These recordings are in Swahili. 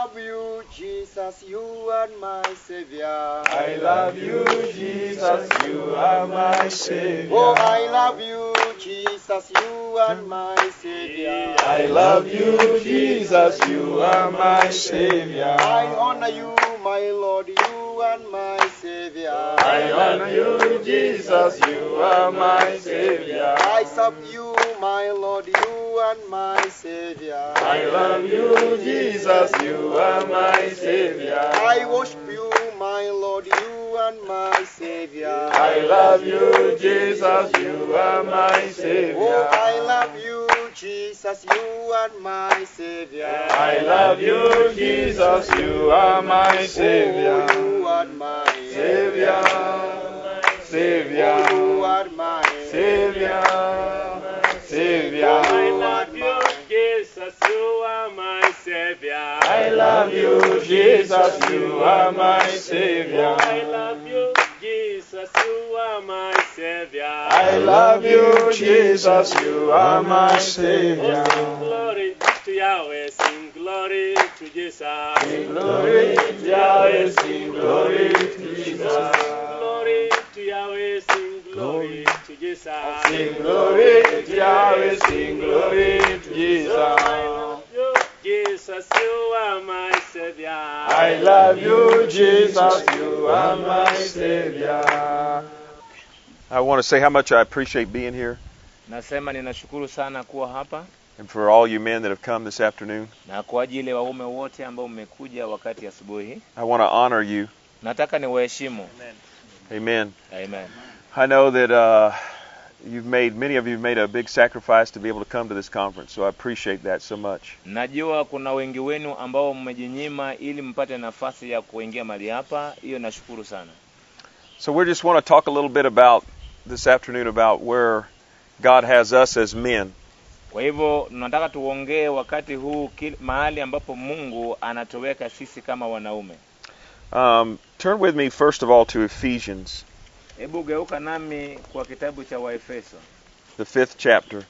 love you, Jesus, you are my Savior. I love you, Jesus, you are my Savior. Oh, I love you, Jesus, you are my Savior. I love you, Jesus, you are my Savior. I honor you, my Lord, you are my Savior. I honor you, Jesus, you are my Savior. I serve you, my Lord, you are my Savior. I love you, Jesus, you are my Savior. I worship you, my Lord, you are my Savior. I love you, Jesus, you are my Oh, Savior. I love you, Jesus, you are my Savior. I love you, Jesus, you are my Savior. Oh, you are my Savior, Savior, Oh, you are my Savior, Savior. I love you, Jesus, you are my Savior. I love you, Jesus, you are my Savior. I love you, Jesus, you are my Savior. I love you, Jesus, you are my Oh, sing Savior. glory to Yahweh, sing glory to Jesus. Sing glory to Yahweh, sing glory to Jesus. Glory to Yahweh, sing glory to Jesus. Sing glory to Yahweh, sing glory to Jesus. I love you, Jesus, you are my Savior. I love you, Jesus, you are my Savior. I want to say how much I appreciate being here Nasema ninashukuru sana kuwa hapa and for all you men that have come this afternoon. na kwa ajili ya waume wote ambao mmekuja wakati asubuhi. I want to honor you. Nataka niwaheshimu. Amen. Amen. I know that uh, you've made, many of you have made a big sacrifice to be able to come to this conference, so I appreciate that so much. Najua kuna wengi wenu ambao mmejinyima ili mpate nafasi ya kuingia mahali hapa. Hiyo nashukuru sana. So we just want to talk a little bit about this afternoon about where God has us as men. Kwa hivyo tunataka tuongee wakati huu kil- mahali ambapo Mungu anatuweka sisi kama wanaume. Um, turn with me first of all to Ephesians, Hebu geuka nami kwa kitabu cha Waefeso. the fifth chapter.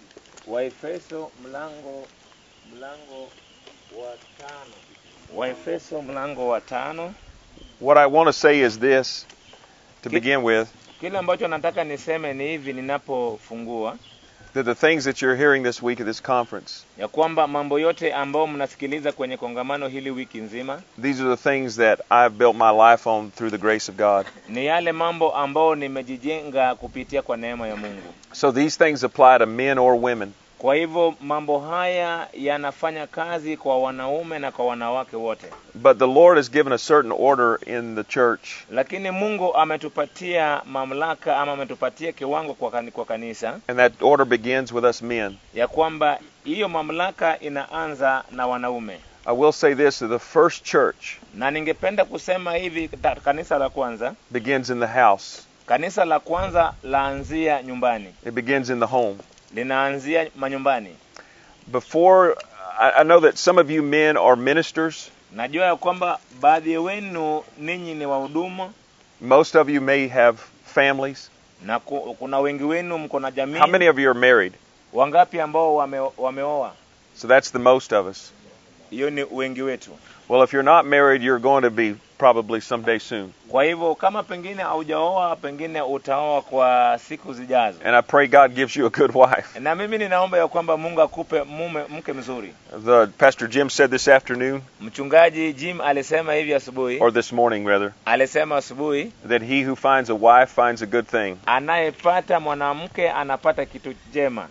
Waefeso mlango mlango wa tano. Waefeso mlango wa tano. What I want to say is this to Ki- begin with Kile ambacho nataka niseme ni hivi ninapofungua that the things that you're hearing this week at this conference, ya kwamba mambo yote ambayo mnasikiliza kwenye kongamano hili wiki nzima these are the things that I've built my life on through the grace of God. ni yale mambo ambayo nimejijenga kupitia kwa neema ya Mungu. So these things apply to men or women. Kwa hivyo mambo haya yanafanya kazi kwa wanaume na kwa wanawake wote, But the Lord has given a certain order in the church lakini Mungu ametupatia mamlaka ama ametupatia kiwango kwa, kani, kwa kanisa and that order begins with us men. ya kwamba hiyo mamlaka inaanza na wanaume, I will say this that the first church na ningependa kusema hivi, ta- kanisa la kwanza, begins in the house. kanisa la kwanza laanzia nyumbani, It begins in the home. linaanzia manyumbani. Before I, I know that some of you men are ministers. Najua ya kwamba baadhi wenu ninyi ni wahudumu Most of you may have families. na ku, kuna wengi wenu mko na jamii. How many of you are married? Wangapi ambao wame, wameoa? So that's the most of us. Hiyo ni wengi wetu. Well, if you're not married, you're going to be probably someday soon. Kwa hivyo kama pengine haujaoa, pengine utaoa kwa siku zijazo, And I pray God gives you a good wife. na mimi ninaomba ya kwamba Mungu akupe mume mke mzuri. The Pastor Jim said this afternoon, Mchungaji Jim alisema hivi asubuhi, or this morning rather, alisema asubuhi, that he who finds a wife finds a good thing. anayepata mwanamke anapata kitu jema.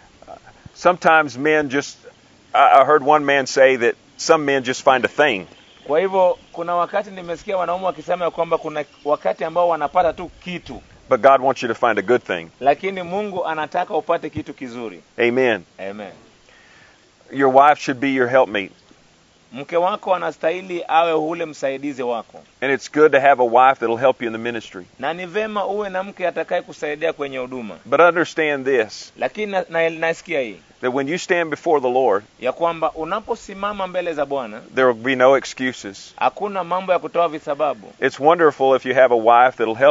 Sometimes men just, I I heard one man say that some men just find a thing. Kwa hivyo kuna wakati nimesikia wanaume wakisema ya kwamba kuna wakati ambao wanapata tu kitu, But God wants you to find a good thing. lakini Mungu anataka upate kitu kizuri. Amen. Amen. Your wife should be your helpmate. Mke wako anastahili awe ule msaidizi wako, And it's good to have a wife that'll help you in the ministry. na ni vema uwe na mke atakaye kusaidia kwenye huduma. But understand this Lakini na, na, nasikia hii that when you stand before the Lord, ya kwamba unaposimama mbele za Bwana there will be no excuses. hakuna mambo ya kutoa visababu. It's wonderful if you have a wife that'll help you,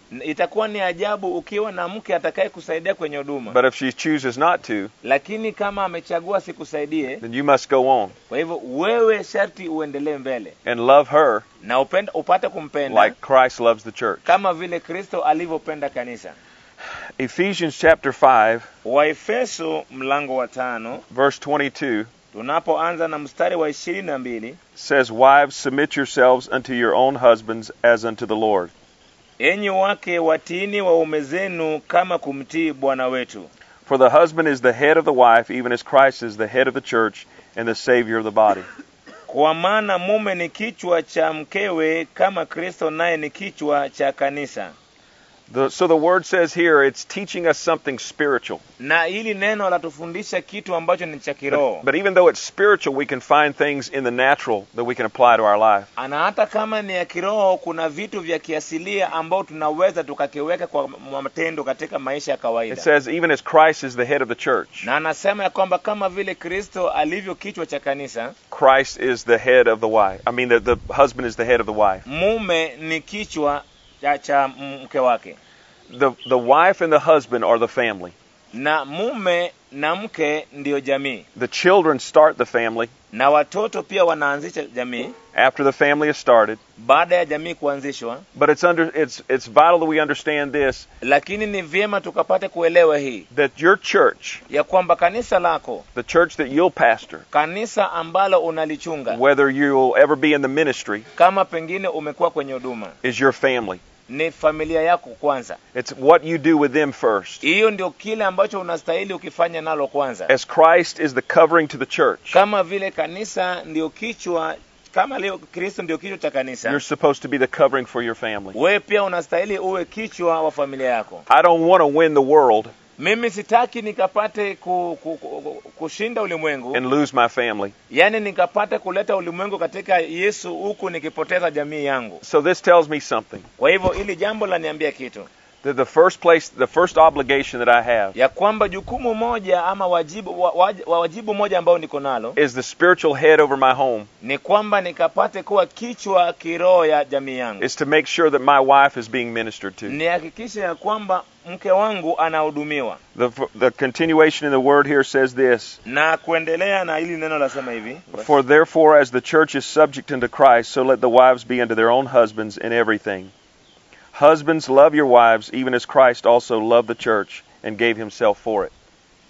N- itakuwa ni ajabu ukiwa na mke atakaye kusaidia kwenye huduma But if she chooses not to, lakini kama amechagua sikusaidie then you must go on kwa hivyo wewe sharti uendelee mbele and love her na upenda, upate kumpenda like Christ loves the church. kama vile kristo alivyopenda kanisa Ephesians chapter 5, waefeso mlango wa tano verse 22 tunapoanza na mstari wa ishirini na mbili says, Wives, submit yourselves unto your own husbands as unto the Lord. enyi wake watiini waume zenu kama kumtii bwana wetu For the husband is the head of the wife, even as Christ is the head of the church and the Savior of the body. kwa maana mume ni kichwa cha mkewe kama kristo naye ni kichwa cha kanisa The, so the word says here it's teaching us something spiritual. na hili neno latufundisha kitu ambacho ni cha kiroho But, but even though it's spiritual, we can find things in the natural that we can apply to our life. na hata kama ni ya kiroho kuna vitu vya kiasilia ambao tunaweza tukakiweka kwa matendo katika maisha ya It kawaida says, even as Christ is the head of the church, na anasema ya kwamba kama vile kristo alivyo kichwa cha kanisa Christ is the head of the wife. I mean, the, the husband is the head of the wife. mume ni kichwa cha, cha mke wake The, the wife and the husband are the family. na mume na mke ndiyo jamii The children start the family. na watoto pia wanaanzisha jamii after the family is started. baada ya jamii kuanzishwa But it's under it's it's vital that we understand this lakini ni vyema tukapate kuelewa hii that your church, ya kwamba kanisa lako the church that you'll pastor, kanisa ambalo unalichunga whether you'll ever be in the ministry, kama pengine umekuwa kwenye huduma is your family. ni familia yako kwanza It's what you do with them first. hiyo ndio kile ambacho unastahili ukifanya nalo kwanza As Christ is the covering to the church, kama vile kanisa ndio kichwa kama leo kristo ndio kichwa cha kanisa you're supposed to be the covering for your family. wewe pia unastahili uwe kichwa wa familia yako I don't want to win the world mimi sitaki nikapate ku, ku, ku, kushinda ulimwengu and lose my family. yaani nikapate kuleta ulimwengu katika yesu huku nikipoteza jamii yangu So this tells me something. kwa hivyo ili jambo laniambia kitu That the first place, the first obligation that I have ya kwamba jukumu moja ama wajibu wa, wa, wajibu moja ambao niko nalo is the spiritual head over my home ni kwamba nikapate kuwa kichwa kiroho ya jamii yangu is to make sure that my wife is being ministered to. nihakikishe ya kwamba mke wangu anahudumiwa The, the continuation in the word here says this na kuendelea na hili neno lasema hivi For therefore, as the church is subject unto Christ, so let the wives be unto their own husbands in everything. Husbands, love your wives, even as Christ also loved the church and gave himself for it.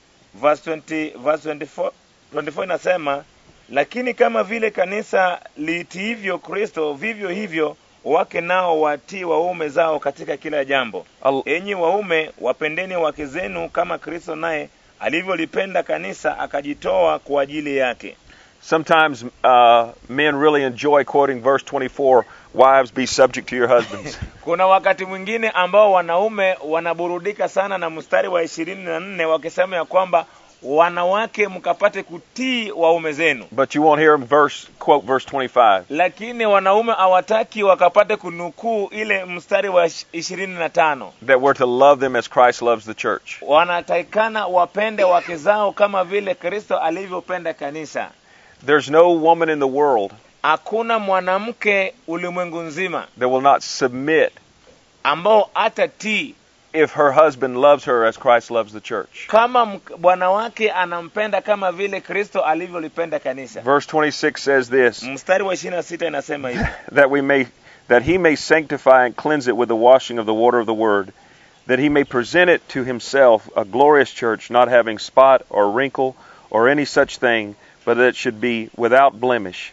verse 20, verse 24, 24 inasema lakini kama vile kanisa liitiivyo kristo vivyo hivyo wake nao watii waume zao katika kila jambo Al- enyi waume wapendeni wake zenu kama kristo naye alivyolipenda kanisa akajitoa kwa ajili yake Sometimes uh, men really enjoy quoting verse 24 Wives, be subject to your husbands. kuna wakati mwingine ambao wanaume wanaburudika sana na mstari wa ishirini na nne wakisema ya kwamba wanawake mkapate kutii waume zenu but you won't hear them verse, quote verse 25. lakini wanaume hawataki wakapate kunukuu ile mstari wa ishirini na tano That we're to love them as Christ loves the church. wanatakikana wapende wake zao kama vile kristo alivyopenda kanisa There's no woman in the world hakuna mwanamke ulimwengu nzima that will not submit ambao hata tii if her husband loves her as Christ loves the church. kama mk- bwana wake anampenda kama vile kristo alivyolipenda kanisa Verse 26 says this mstari wa ishirini na sita inasema hivi that we may that he may sanctify and cleanse it with the washing of the water of the word that he may present it to himself a glorious church not having spot or wrinkle or any such thing but that it should be without blemish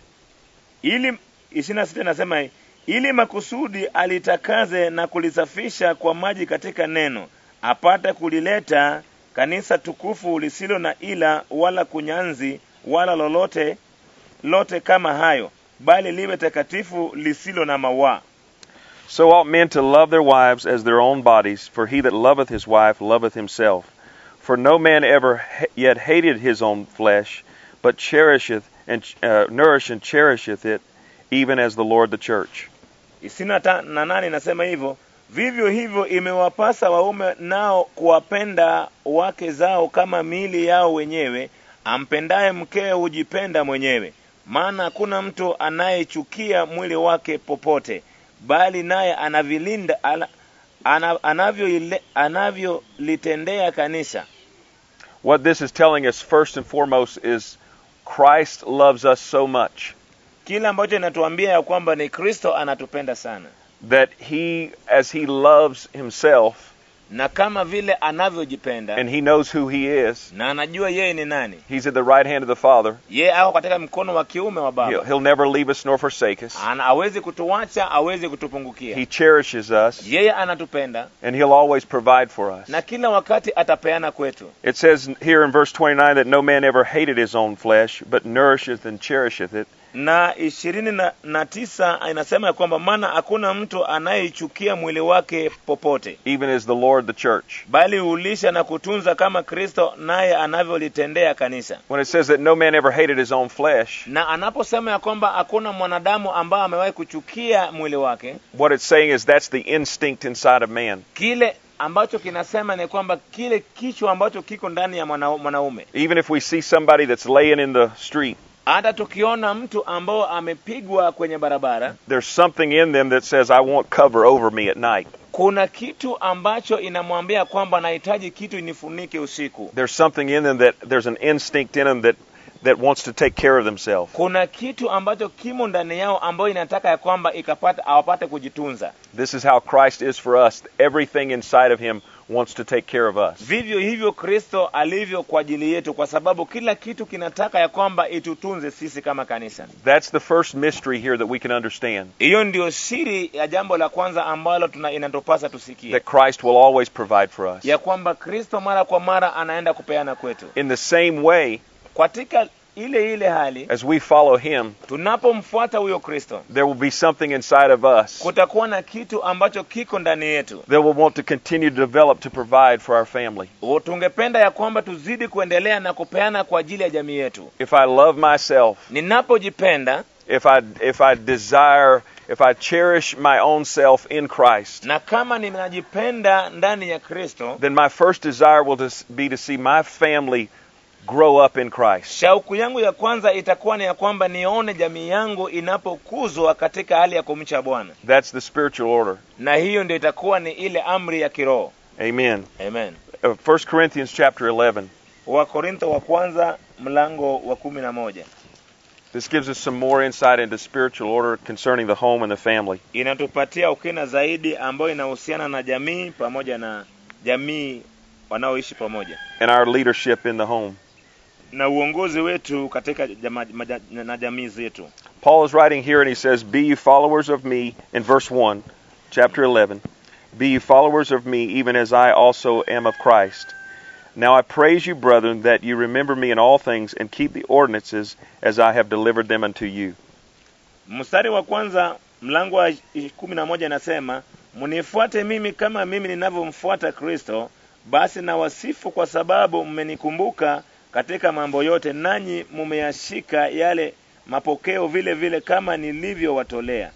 ili ishirini na sita inasema hivi, ili makusudi alitakaze na kulisafisha kwa maji katika neno apate kulileta kanisa tukufu lisilo na ila wala kunyanzi wala lolote lote kama hayo bali liwe takatifu lisilo na mawaa so ought men to love their wives as their own bodies for he that loveth his wife loveth himself for no man ever ha- yet hated his own flesh but cherisheth and uh, nourisheth and cherisheth it even as the lord the church ishirini na ta- na nane inasema hivyo vivyo hivyo imewapasa waume nao kuwapenda wake zao kama miili yao wenyewe ampendaye mkewe hujipenda mwenyewe maana hakuna mtu anayechukia mwili wake popote bali naye anavilinda ala, ana, anavyoile- anavyolitendea kanisa What this is telling us first and foremost is Christ loves us so much kile ambacho inatuambia ya kwamba ni kristo anatupenda sana that he, as he loves himself na kama vile anavyojipenda and he knows who he is, na anajua yeye ni nani he's at the right hand of the Father. yeye ako katika mkono wa kiume wa He'll, baba he'll never leave us nor forsake us. Ana, awezi kutuacha awezi kutupungukia He cherishes us yeye anatupenda and he'll always provide for us. na kila wakati atapeana kwetu It says here in verse 29 that no man ever hated his own flesh, but nourisheth and cherisheth it, na ishirini na, na tisa inasema ya kwamba maana hakuna mtu anayeichukia mwili wake popote even as the Lord the church. bali hulisha na kutunza kama kristo naye anavyolitendea kanisa When it says that no man ever hated his own flesh, na anaposema ya kwamba hakuna mwanadamu ambaye amewahi kuchukia mwili wake what it's saying is that's the instinct inside of man. kile ambacho kinasema ni kwamba kile kichwa ambacho kiko ndani ya mwana, mwanaume Even if we see somebody that's laying in the street, hata tukiona mtu ambao amepigwa kwenye barabara there's something in them that says, I want cover over me at night. kuna kitu ambacho inamwambia kwamba nahitaji kitu inifunike usiku There's something in them that there's an instinct in them that, that wants to take care of themselves. kuna kitu ambacho kimo ndani yao ambayo inataka ya kwamba ikapata awapate kujitunza This is how Christ is for us. Everything inside of him wants to take care of us. vivyo hivyo kristo alivyo kwa ajili yetu kwa sababu kila kitu kinataka ya kwamba itutunze sisi kama kanisa That's the first mystery here that we can understand. hiyo ndio siri ya jambo la kwanza ambalo tuna inatupasa tusikie That Christ will always provide for us. ya kwamba kristo mara kwa mara anaenda kupeana kwetu In the same way, katika ile ile hali as we follow him, tunapomfuata huyo kristo there will be something inside of us kutakuwa na kitu ambacho kiko ndani yetu that will want to continue to develop to provide for our family. O, tungependa ya kwamba tuzidi kuendelea na kupeana kwa ajili ya jamii yetu If I love myself, ninapojipenda if I if I desire, if I cherish my own self in Christ, na kama ninajipenda ndani ya kristo then my first desire will just be to see my family grow up in Christ. shauku yangu ya kwanza itakuwa ni ya kwamba nione jamii yangu inapokuzwa katika hali ya kumcha bwana That's the spiritual order. na hiyo ndio itakuwa ni ile amri ya kiroho Amen. amen Uh, 1 Corinthians chapter 11. wakorintho wa kwanza mlango wa kumi na moja This gives us some more insight into spiritual order concerning the home and the family. inatupatia ukina zaidi ambayo inahusiana na jamii pamoja na jamii wanaoishi pamoja and our leadership in the home. na uongozi wetu katika jama, maja, na jamii zetu Paul is writing here and he says, Be you followers of me, in verse 1, chapter 11. Be you followers of me, even as I also am of Christ. Now I praise you, brethren, that you remember me in all things and keep the ordinances as I have delivered them unto you. mstari wa kwanza mlango wa kumi na moja inasema mnifuate mimi kama mimi ninavyomfuata kristo basi na wasifu kwa sababu mmenikumbuka katika mambo yote nanyi mumeyashika yale mapokeo vile vile kama nilivyowatolea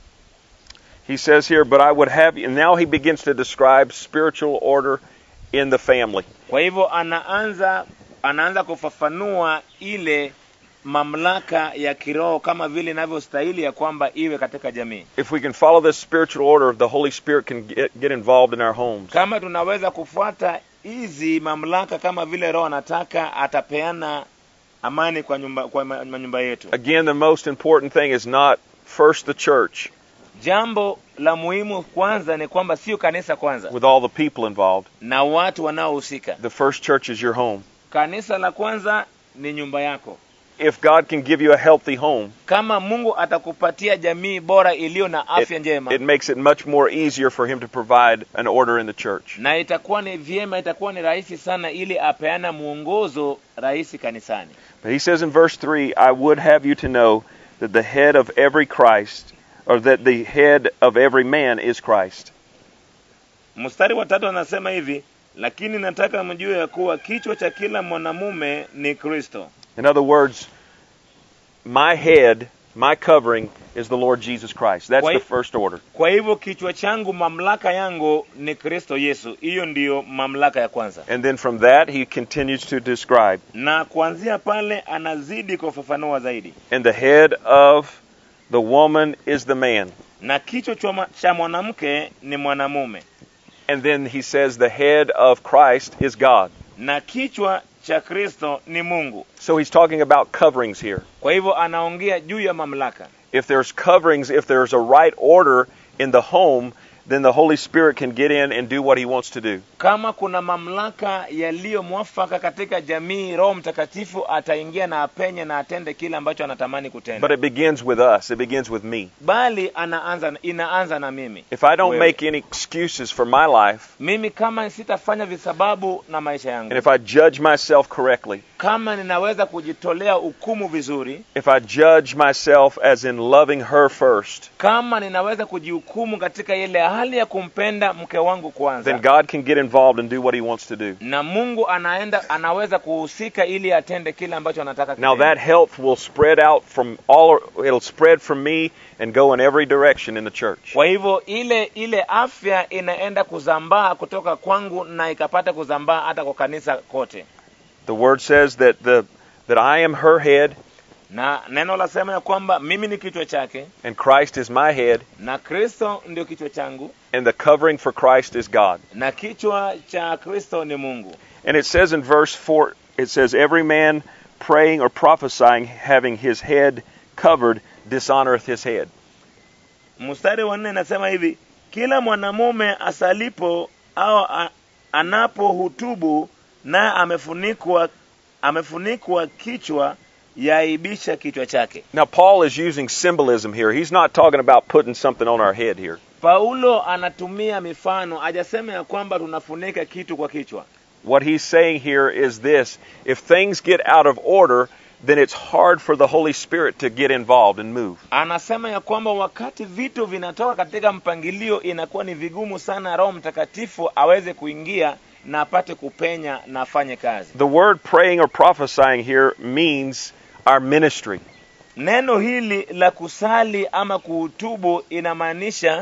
He says here, But I would have you. And now he begins to describe spiritual order in the family. kwa hivyo anaanza anaanza kufafanua ile mamlaka ya kiroho kama vile inavyostahili ya kwamba iwe katika jamii If we can follow this spiritual order, the Holy Spirit can get, get involved in our homes. kama tunaweza kufuata hizi mamlaka kama vile roho anataka atapeana amani kwa nyumba kwa ma- manyumba yetu Again, the most important thing is not first the church jambo la muhimu kwanza ni kwamba sio kanisa kwanza with all the people involved. na watu wanaohusika The first church is your home. kanisa la kwanza ni nyumba yako If God can give you a healthy home, kama mungu atakupatia jamii bora iliyo na afya njema it makes it much more easier for Him to provide an order in the church. na itakuwa ni vyema itakuwa ni rahisi sana ili apeana mwongozo rahisi kanisani But He says in verse 3 I would have you to know that the head of every Christ, or that the head of every man is Christ. mstari wa tatu anasema hivi lakini nataka mjue ya kuwa kichwa cha kila mwanamume ni kristo In other words, my head, my covering is the Lord Jesus Christ. That's the Wait. first order. kwa hivyo kichwa changu mamlaka yangu ni kristo yesu hiyo ndiyo mamlaka ya kwanza And then from that, he continues to describe. na kuanzia pale anazidi kufafanua zaidi And the head of the woman is the man. na kichwa cha mwa- cha mwanamke ni mwanamume And then he says the head of Christ is God. na kichwa cha kristo ni mungu So he's talking about coverings here. kwa hivyo anaongea juu ya mamlaka If there's coverings, if there's a right order in the home, then the Holy Spirit can get in and do what he wants to do. kama kuna mamlaka yaliyo mwafaka katika jamii roho mtakatifu ataingia na apenye na atende kile ambacho anatamani kutenda But it begins with us. It begins with me. bali anaanza inaanza na mimi If I don't Wewe. make any excuses for my life, mimi kama sitafanya visababu na maisha yangu and if I judge myself correctly, kama ninaweza kujitolea hukumu vizuri if I judge myself as in loving her first, kama ninaweza kujihukumu katika ile hali ya kumpenda mke wangu kwanza then God can get involved and do what he wants to do. na mungu anaenda anaweza kuhusika ili atende kile ambacho anataka Now kitende. that help will spread out from all it'll spread from me and go in every direction in the church. kwa hivyo ile ile afya inaenda kuzambaa kutoka kwangu na ikapata kuzambaa hata kwa kanisa kote The word says that the that I am her head na neno lasema ya kwamba mimi ni kichwa chake and Christ is my head na kristo ndio kichwa changu and the covering for Christ is God. na kichwa cha kristo ni mungu And it says in verse 4 it says every man praying or prophesying having his head covered dishonoreth his head. mstari wa nne inasema hivi kila mwanamume asalipo au a- anapohutubu naye amefunikwa amefunikwa kichwa yaibisha kichwa chake Now Paul is using symbolism here. He's not talking about putting something on our head here. paulo anatumia mifano hajasema ya kwamba tunafunika kitu kwa kichwa What he's saying here is this if things get out of order, then it's hard for the Holy Spirit to get involved and move. anasema ya kwamba wakati vitu vinatoka katika mpangilio inakuwa ni vigumu sana roho mtakatifu aweze kuingia na apate kupenya na afanye kazi The word praying or prophesying here means our ministry. neno hili la kusali ama kuhutubu inamaanisha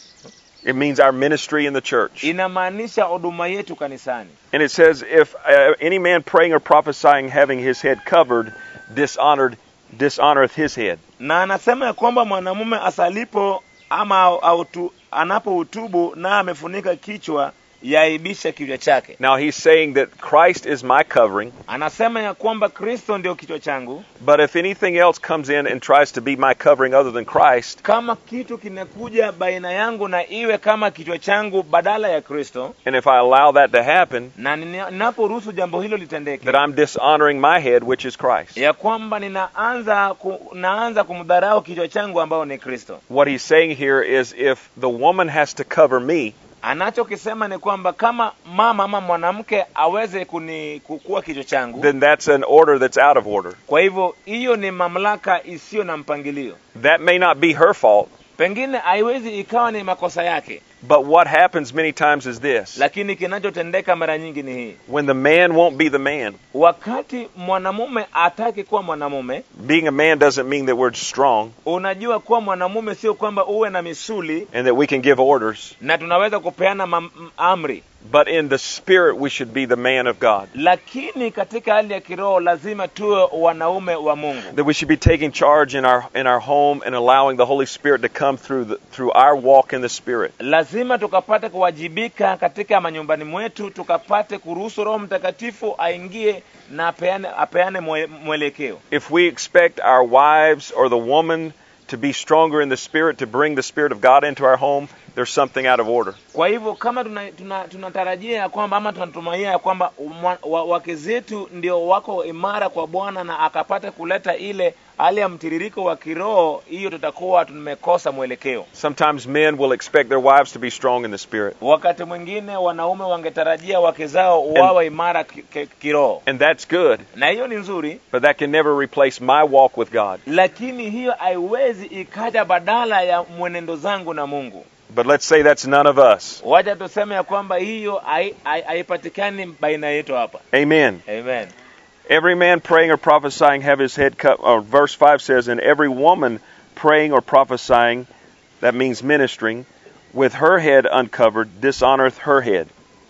It means our ministry in the church. inamaanisha huduma yetu kanisani And it says, if uh, any man praying or prophesying having his head covered dishonored dishonoreth his head. na anasema ya kwamba mwanamume asalipo ama au- autu, anapohutubu na amefunika kichwa yaibisha kichwa chake Now he's saying that Christ is my covering, anasema ya kwamba kristo ndio kichwa changu but if anything else comes in and tries to be my covering other than Christ, kama kitu kinakuja baina yangu na iwe kama kichwa changu badala ya kristo and if I allow that to happen, na nina- ninaporuhusu jambo hilo litendeke that I'm dishonoring my head, which is Christ. ya kwamba ninaanza ku, naanza kumdharau kichwa changu ambao ni kristo What he's saying here is if the woman has to cover me, anachokisema ni kwamba kama mama ama mwanamke aweze kuni kukua kichwa changu then that's an order that's out of order. kwa hivyo hiyo ni mamlaka isiyo na mpangilio That may not be her fault, pengine haiwezi ikawa ni makosa yake but what happens many times is this. lakini kinachotendeka mara nyingi ni hii When the man won't be the man, wakati mwanamume ataki kuwa mwanamume being a man doesn't mean that we're strong unajua kuwa mwanamume sio kwamba uwe na misuli and that we can give orders, na tunaweza kupeana mam- m- amri but in the spirit we should be the man of God. lakini katika hali ya kiroho lazima tuwe wanaume wa mungu That we should be taking charge in our in our home and allowing the Holy Spirit to come through the, through our walk in the spirit. lazima tukapate kuwajibika katika manyumbani mwetu tukapate kuruhusu roho mtakatifu aingie na apeane, apeane mwe- mwelekeo If we expect our wives or the woman to be stronger in the spirit to bring the spirit of God into our home, there's something out of order. kwa hivyo kama tunatarajia tuna, tunatarajia ya kwamba ama tunatumainia ya kwamba umwa- wa- wake zetu ndio wako imara kwa bwana na akapata kuleta ile hali ya mtiririko wa kiroho hiyo tutakuwa tumekosa mwelekeo Sometimes men will expect their wives to be strong in the spirit, wakati mwingine wanaume wangetarajia wake zao wawe imara ki- ki- kiroho and that's good, na hiyo ni nzuri but that can never replace my walk with God. lakini hiyo haiwezi ikaja badala ya mwenendo zangu na mungu But let's say that's none of us. wacha tuseme ya kwamba hiyo hai- hai- haipatikani baina yetu hapa Amen. amen Every man praying or prophesying have his head cut. Or verse 5 says, And every woman praying or prophesying, that means ministering, with her head uncovered, dishonoreth her head.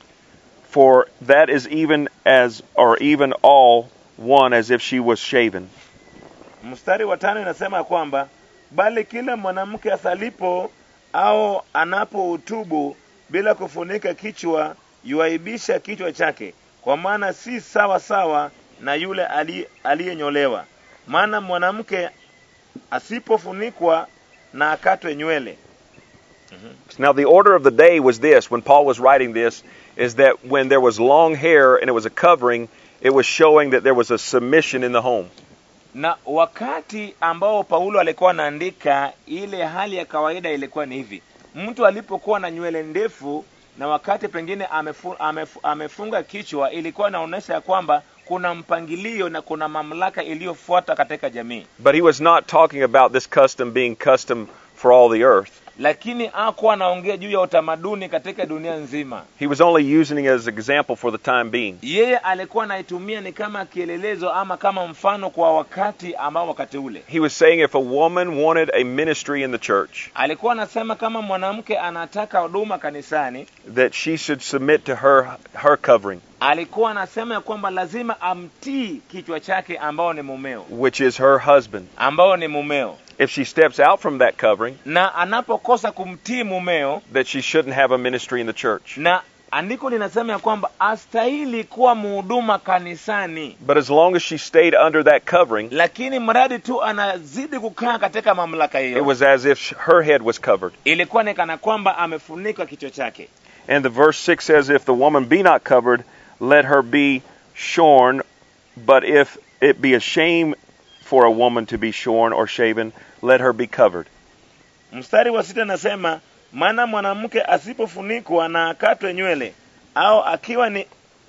For that is even as, or even all one as if she was shaven. mstari wa tano inasema ya kwamba bali kila mwanamke asalipo au anapohutubu bila kufunika kichwa yuaibisha kichwa chake kwa maana si sawa sawa na yule ali- aliyenyolewa maana mwanamke asipofunikwa na akatwe nywele Now, the order of the day was this when Paul was writing this is that when there was long hair and it was a covering, it was showing that there was a submission in the home. na wakati ambao paulo alikuwa anaandika ile hali ya kawaida ilikuwa ni hivi mtu alipokuwa na nywele ndefu na wakati pengine amefu, amefu, amefunga kichwa ilikuwa inaonyesha ya kwamba kuna mpangilio na kuna mamlaka iliyofuata katika jamii But he was not talking about this custom being custom for all the earth. lakini hakuwa anaongea juu ya utamaduni katika dunia nzima He was only using it as an example for the time being. yeye alikuwa anaitumia ni kama kielelezo ama kama mfano kwa wakati ambao wakati ule He was saying if a woman wanted a ministry in the church, alikuwa anasema kama mwanamke anataka huduma kanisani that she should submit to her her covering, alikuwa anasema ya kwamba lazima amtii kichwa chake ambao ni mumeo which is her husband. ambao ni mumeo If she steps out from that covering, na anapokosa kumtii mumeo that she shouldn't have a ministry in the church. na andiko linasema ya kwamba astahili kuwa muhuduma kanisani But as long as she stayed under that covering, lakini mradi tu anazidi kukaa katika mamlaka it hiyo was as if her head was covered. ilikuwa ni kana kwamba amefunikwa kichwa chake And the verse 6 says, If the woman be not covered, let her be shorn. But if it be a shame for a woman to be shorn or shaven, let her be covered. mstari wa sita nasema maana mwanamke asipofunikwa na akatwe nywele au akiwa ni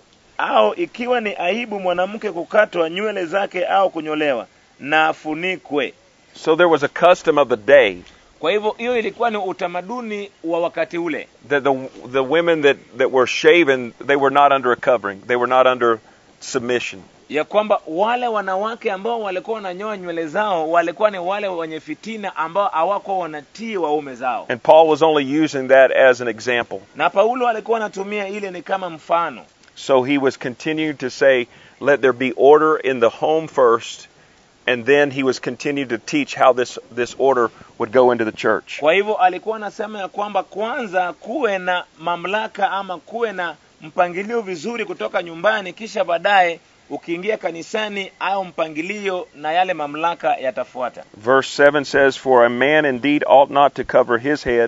au ikiwa ni aibu mwanamke kukatwa nywele zake au kunyolewa na afunikwe So there was a custom of the day kwa hivyo hiyo ilikuwa ni utamaduni wa wakati ule that the, the women that, that were shaven, they were not under a covering. They were not under submission. ya kwamba wale wanawake ambao walikuwa wananyoa nywele zao walikuwa ni wale wenye fitina ambao hawakuwa wanatii waume zao And Paul was only using that as an example. na paulo alikuwa anatumia ile ni kama mfano So he was continuing to say, let there be order in the home first, and then he was continuing to teach how this, this order would go into the church. kwa hivyo alikuwa anasema ya kwamba kwanza kuwe na mamlaka ama kuwe na mpangilio vizuri kutoka nyumbani kisha baadaye ukiingia kanisani au mpangilio na yale mamlaka yatafuata Verse 7 says, For a man indeed ought not to cover his head,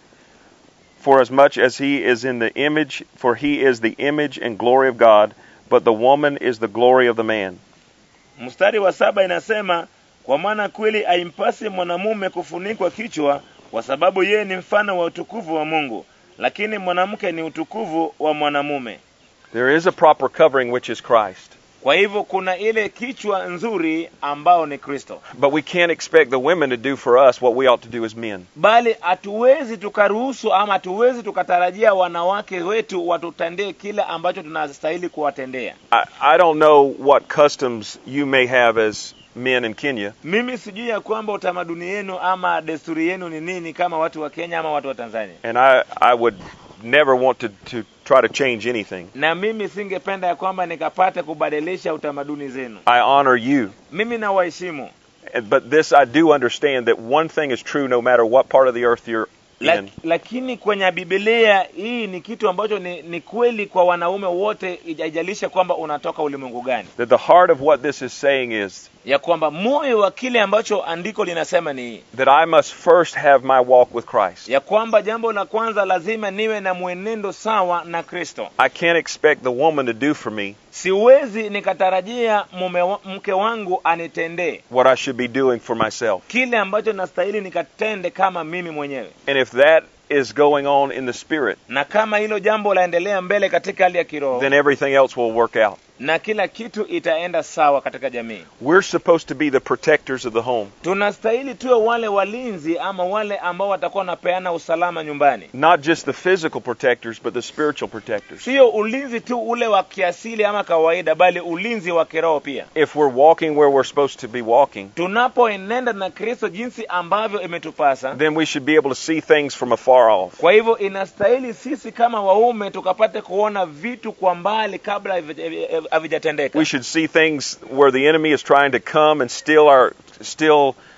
for as much as he is in the image, for he is the image and glory of God, but the woman is the glory of the man. mstari wa saba inasema kwa maana kweli aimpasi mwanamume kufunikwa kichwa kwa sababu yeye ni mfano wa utukufu wa mungu lakini mwanamke ni utukufu wa mwanamume There is a proper covering, which is Christ. kwa hivyo kuna ile kichwa nzuri ambao ni kristo But we can't expect the women to do for us what we ought to do as men. bali hatuwezi tukaruhusu ama hatuwezi tukatarajia wanawake wetu watutendee kile ambacho tunastahili kuwatendea I, I don't know what customs you may have as men in Kenya, mimi sijui ya kwamba utamaduni yenu ama desturi yenu ni nini kama watu wa kenya ama watu wa tanzania and I, I would never want to, to try to change anything. na mimi singependa ya kwamba nikapate kubadilisha utamaduni zenu I honor you. mimi nawaheshimu And- But this I do understand that one thing is true no matter what part of the earth you're La, in. lakini kwenye bibilia hii ni kitu ambacho ni, ni kweli kwa wanaume wote haijalisha kwamba unatoka ulimwengu gani That the heart of what this is saying is ya kwamba moyo wa kile ambacho andiko linasema ni hii that I must first have my walk with Christ. ya kwamba jambo la kwanza lazima niwe na mwenendo sawa na kristo I can't expect the woman to do for me siwezi nikatarajia mume wa, mke wangu anitendee what I should be doing for myself. kile ambacho nastahili nikatende kama mimi mwenyewe And if that is going on in the spirit, na kama hilo jambo laendelea mbele katika hali ya kiroho then everything else will work out. na kila kitu itaenda sawa katika jamii We're supposed to be the protectors of the home, tunastahili tuwe wale walinzi ama wale ambao watakuwa wanapeana usalama nyumbani not just the physical protectors, but the spiritual protectors. sio ulinzi tu ule wa kiasili ama kawaida bali ulinzi wa kiroho pia If we're walking where we're supposed to be walking, tunapoenenda na kristo jinsi ambavyo imetupasa then we should be able to see things from afar off. kwa hivyo inastahili sisi kama waume tukapate kuona vitu kwa mbali kabla havija- havijatendeka We should see things where the enemy is trying to come and steal our steal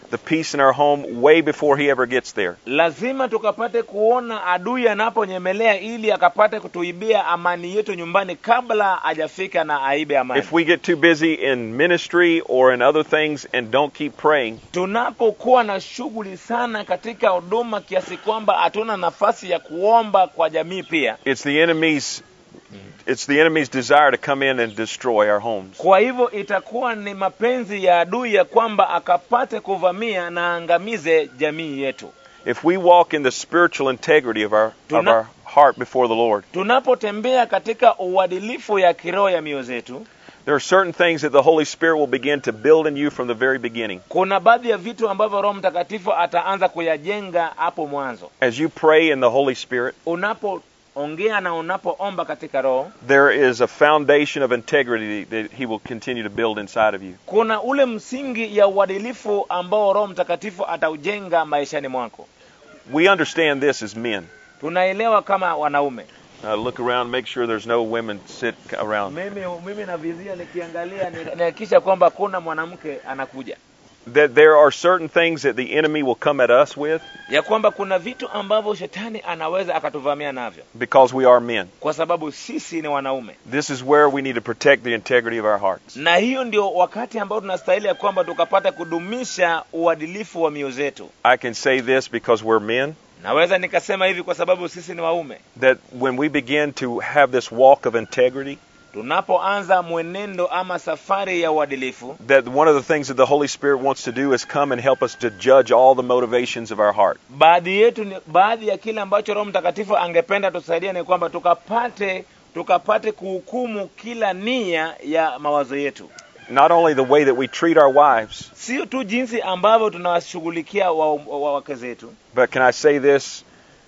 the peace in our home way before he ever gets there. lazima tukapate kuona adui anaponyemelea ili akapate kutuibia amani yetu nyumbani kabla hajafika na aibe amani If we get too busy in ministry or in other things and don't keep praying, tunapokuwa na shughuli sana katika huduma kiasi kwamba hatuna nafasi ya kuomba kwa jamii pia it's the enemy's it's the enemy's desire to come in and destroy our homes. kwa hivyo itakuwa ni mapenzi ya adui ya kwamba akapate kuvamia na angamize jamii yetu If we walk in the spiritual integrity of our of Tuna- our heart before the Lord, tunapotembea katika uadilifu ya kiroho ya mioyo zetu there are certain things that the Holy Spirit will begin to build in you from the very beginning. kuna baadhi ya vitu ambavyo roho mtakatifu ataanza kuyajenga hapo mwanzo As you pray in the Holy Spirit, unapoongea na unapoomba katika roho there is a foundation of integrity that He will continue to build inside of you. kuna ule msingi ya uadilifu ambao roho mtakatifu ataujenga maishani mwako We understand this as men. tunaelewa kama wanaume Uh, look around, make sure there's no women sit around. mimi mimi navizia nikiangalia ni- nihakikisha kwamba kuna mwanamke anakuja That there are certain things that the enemy will come at us with ya kwamba kuna vitu ambavyo shetani anaweza akatuvamia navyo because we are men. kwa sababu sisi ni wanaume This is where we need to protect the integrity of our hearts. na hiyo ndio wakati ambao tunastahili ya kwamba tukapata kudumisha uadilifu wa mioyo zetu I can say this because we're men naweza nikasema hivi kwa sababu sisi ni waume that when we begin to have this walk of integrity, tunapoanza mwenendo ama safari ya uadilifu that one of the things that the Holy Spirit wants to do is come and help us to judge all the motivations of our heart. baadhi yetu ni, baadhi ya kile ambacho roho mtakatifu angependa tusaidia ni kwamba tukapate tukapate kuhukumu kila nia ya mawazo yetu Not only the way that we treat our wives, sio tu jinsi ambavyo tunawashughulikia wa- wa- wake zetu but can I say this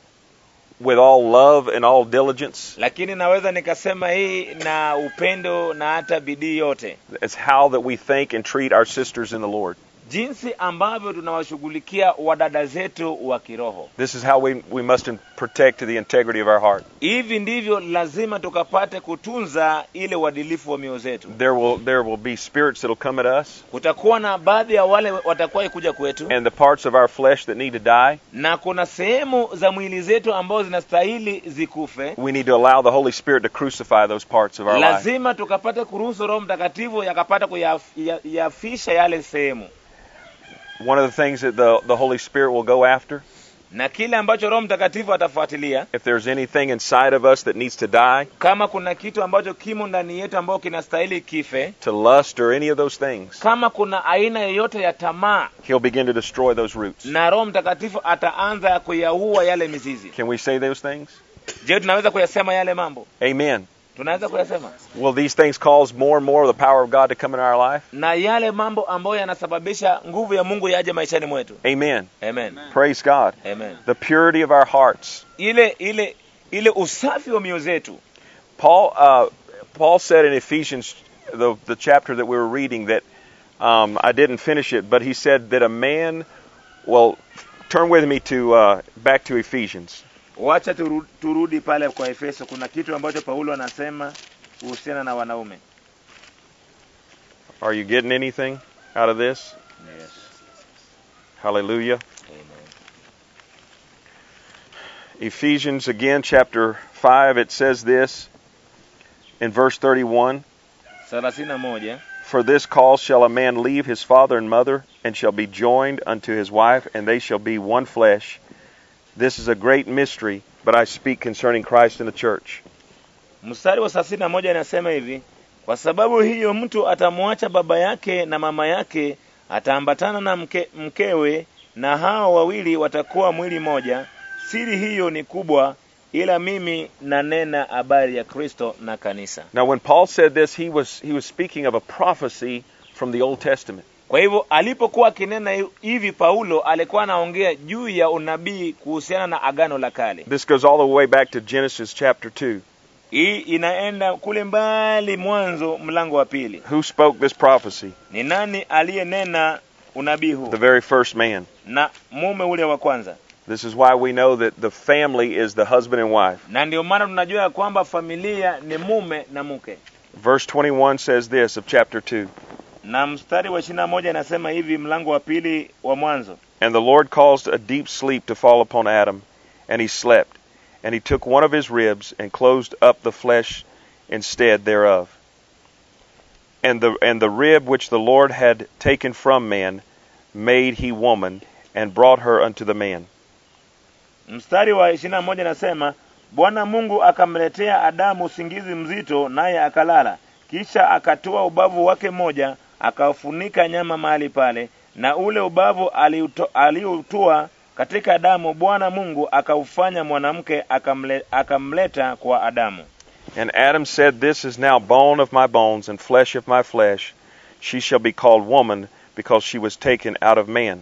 with all love and all diligence? lakini naweza nikasema hii na upendo na hata bidii yote It's how that we think and treat our sisters in the Lord. jinsi ambavyo tunawashughulikia wadada zetu wa kiroho This is how we, we must in- protect the integrity of our heart. hivi ndivyo lazima tukapate kutunza ile uadilifu wa mioyo zetu There will there will be spirits that will come at us, kutakuwa na baadhi ya wale watakuwa kuja kwetu and the parts of our flesh that need to die. na kuna sehemu za mwili zetu ambazo zinastahili zikufe We need to allow the Holy Spirit to crucify those parts of our life. lazima tukapate kuruhusu roho mtakatifu yakapata kuyafisha yale sehemu One of the things that the the Holy Spirit will go after, na kile ambacho roho mtakatifu atafuatilia if there's anything inside of us that needs to die, kama kuna kitu ambacho kimo ndani yetu ambacho kinastahili kife to lust or any of those things, kama kuna aina yoyote ya tamaa He'll begin to destroy those roots. na roho mtakatifu ataanza kuyaua yale mizizi Can we say those things? je tunaweza kuyasema yale mambo Amen. tunaweza kuyasema Will these things cause more and more of the power of God to come in our life? na yale mambo ambayo yanasababisha nguvu ya mungu yaje maishani mwetu Amen. amen Praise God. amen The purity of our hearts. ile ile ile usafi wa mioyo zetu Paul uh, Paul said in Ephesians, the the chapter that we were reading, that um, I didn't finish it, but he said that a man. Well, turn with me to uh, back to Ephesians. wacha turu, turudi pale kwa efeso kuna kitu ambacho paulo anasema kuhusiana na wanaume Are you getting anything out of this? yes. Hallelujah. Amen. Ephesians again, chapter five. It says this in verse thirty-one. thelathini na moja For this cause shall a man leave his father and mother, and shall be joined unto his wife, and they shall be one flesh. This is a great mystery, but I speak concerning Christ and the church. mstari wa thelathini na moja inasema hivi kwa sababu hiyo mtu atamwacha baba yake na mama yake ataambatana na mke, mkewe na hao wawili watakuwa mwili moja siri hiyo ni kubwa ila mimi nanena habari ya kristo na kanisa Now, when Paul said this, he was he was speaking of a prophecy from the Old Testament. kwa hivyo alipokuwa akinena hi- hivi paulo alikuwa anaongea juu ya unabii kuhusiana na agano la kale This goes all the way back to Genesis chapter two. hii inaenda kule mbali mwanzo mlango wa pili Who spoke this prophecy? ni nani aliyenena unabii huu The very first man. na mume ule wa kwanza This is why we know that the family is the husband and wife. na ndio maana tunajua ya kwamba familia ni mume na mke Verse 21 says this of chapter 2. na mstari wa ishirini na moja inasema hivi mlango wa pili wa mwanzo And the Lord caused a deep sleep to fall upon Adam, and he slept. And he took one of his ribs and closed up the flesh instead thereof. And the and the rib which the Lord had taken from man made he woman, and brought her unto the man. mstari wa ishirini na moja inasema bwana mungu akamletea adamu usingizi mzito naye akalala kisha akatoa ubavu wake mmoja akaufunika nyama mahali pale na ule ubavu aliuto- aliutua katika adamu bwana mungu akaufanya mwanamke akamle, akamleta kwa adamu And Adam said, This is now bone of my bones and flesh of my flesh. She shall be called woman, because she was taken out of man.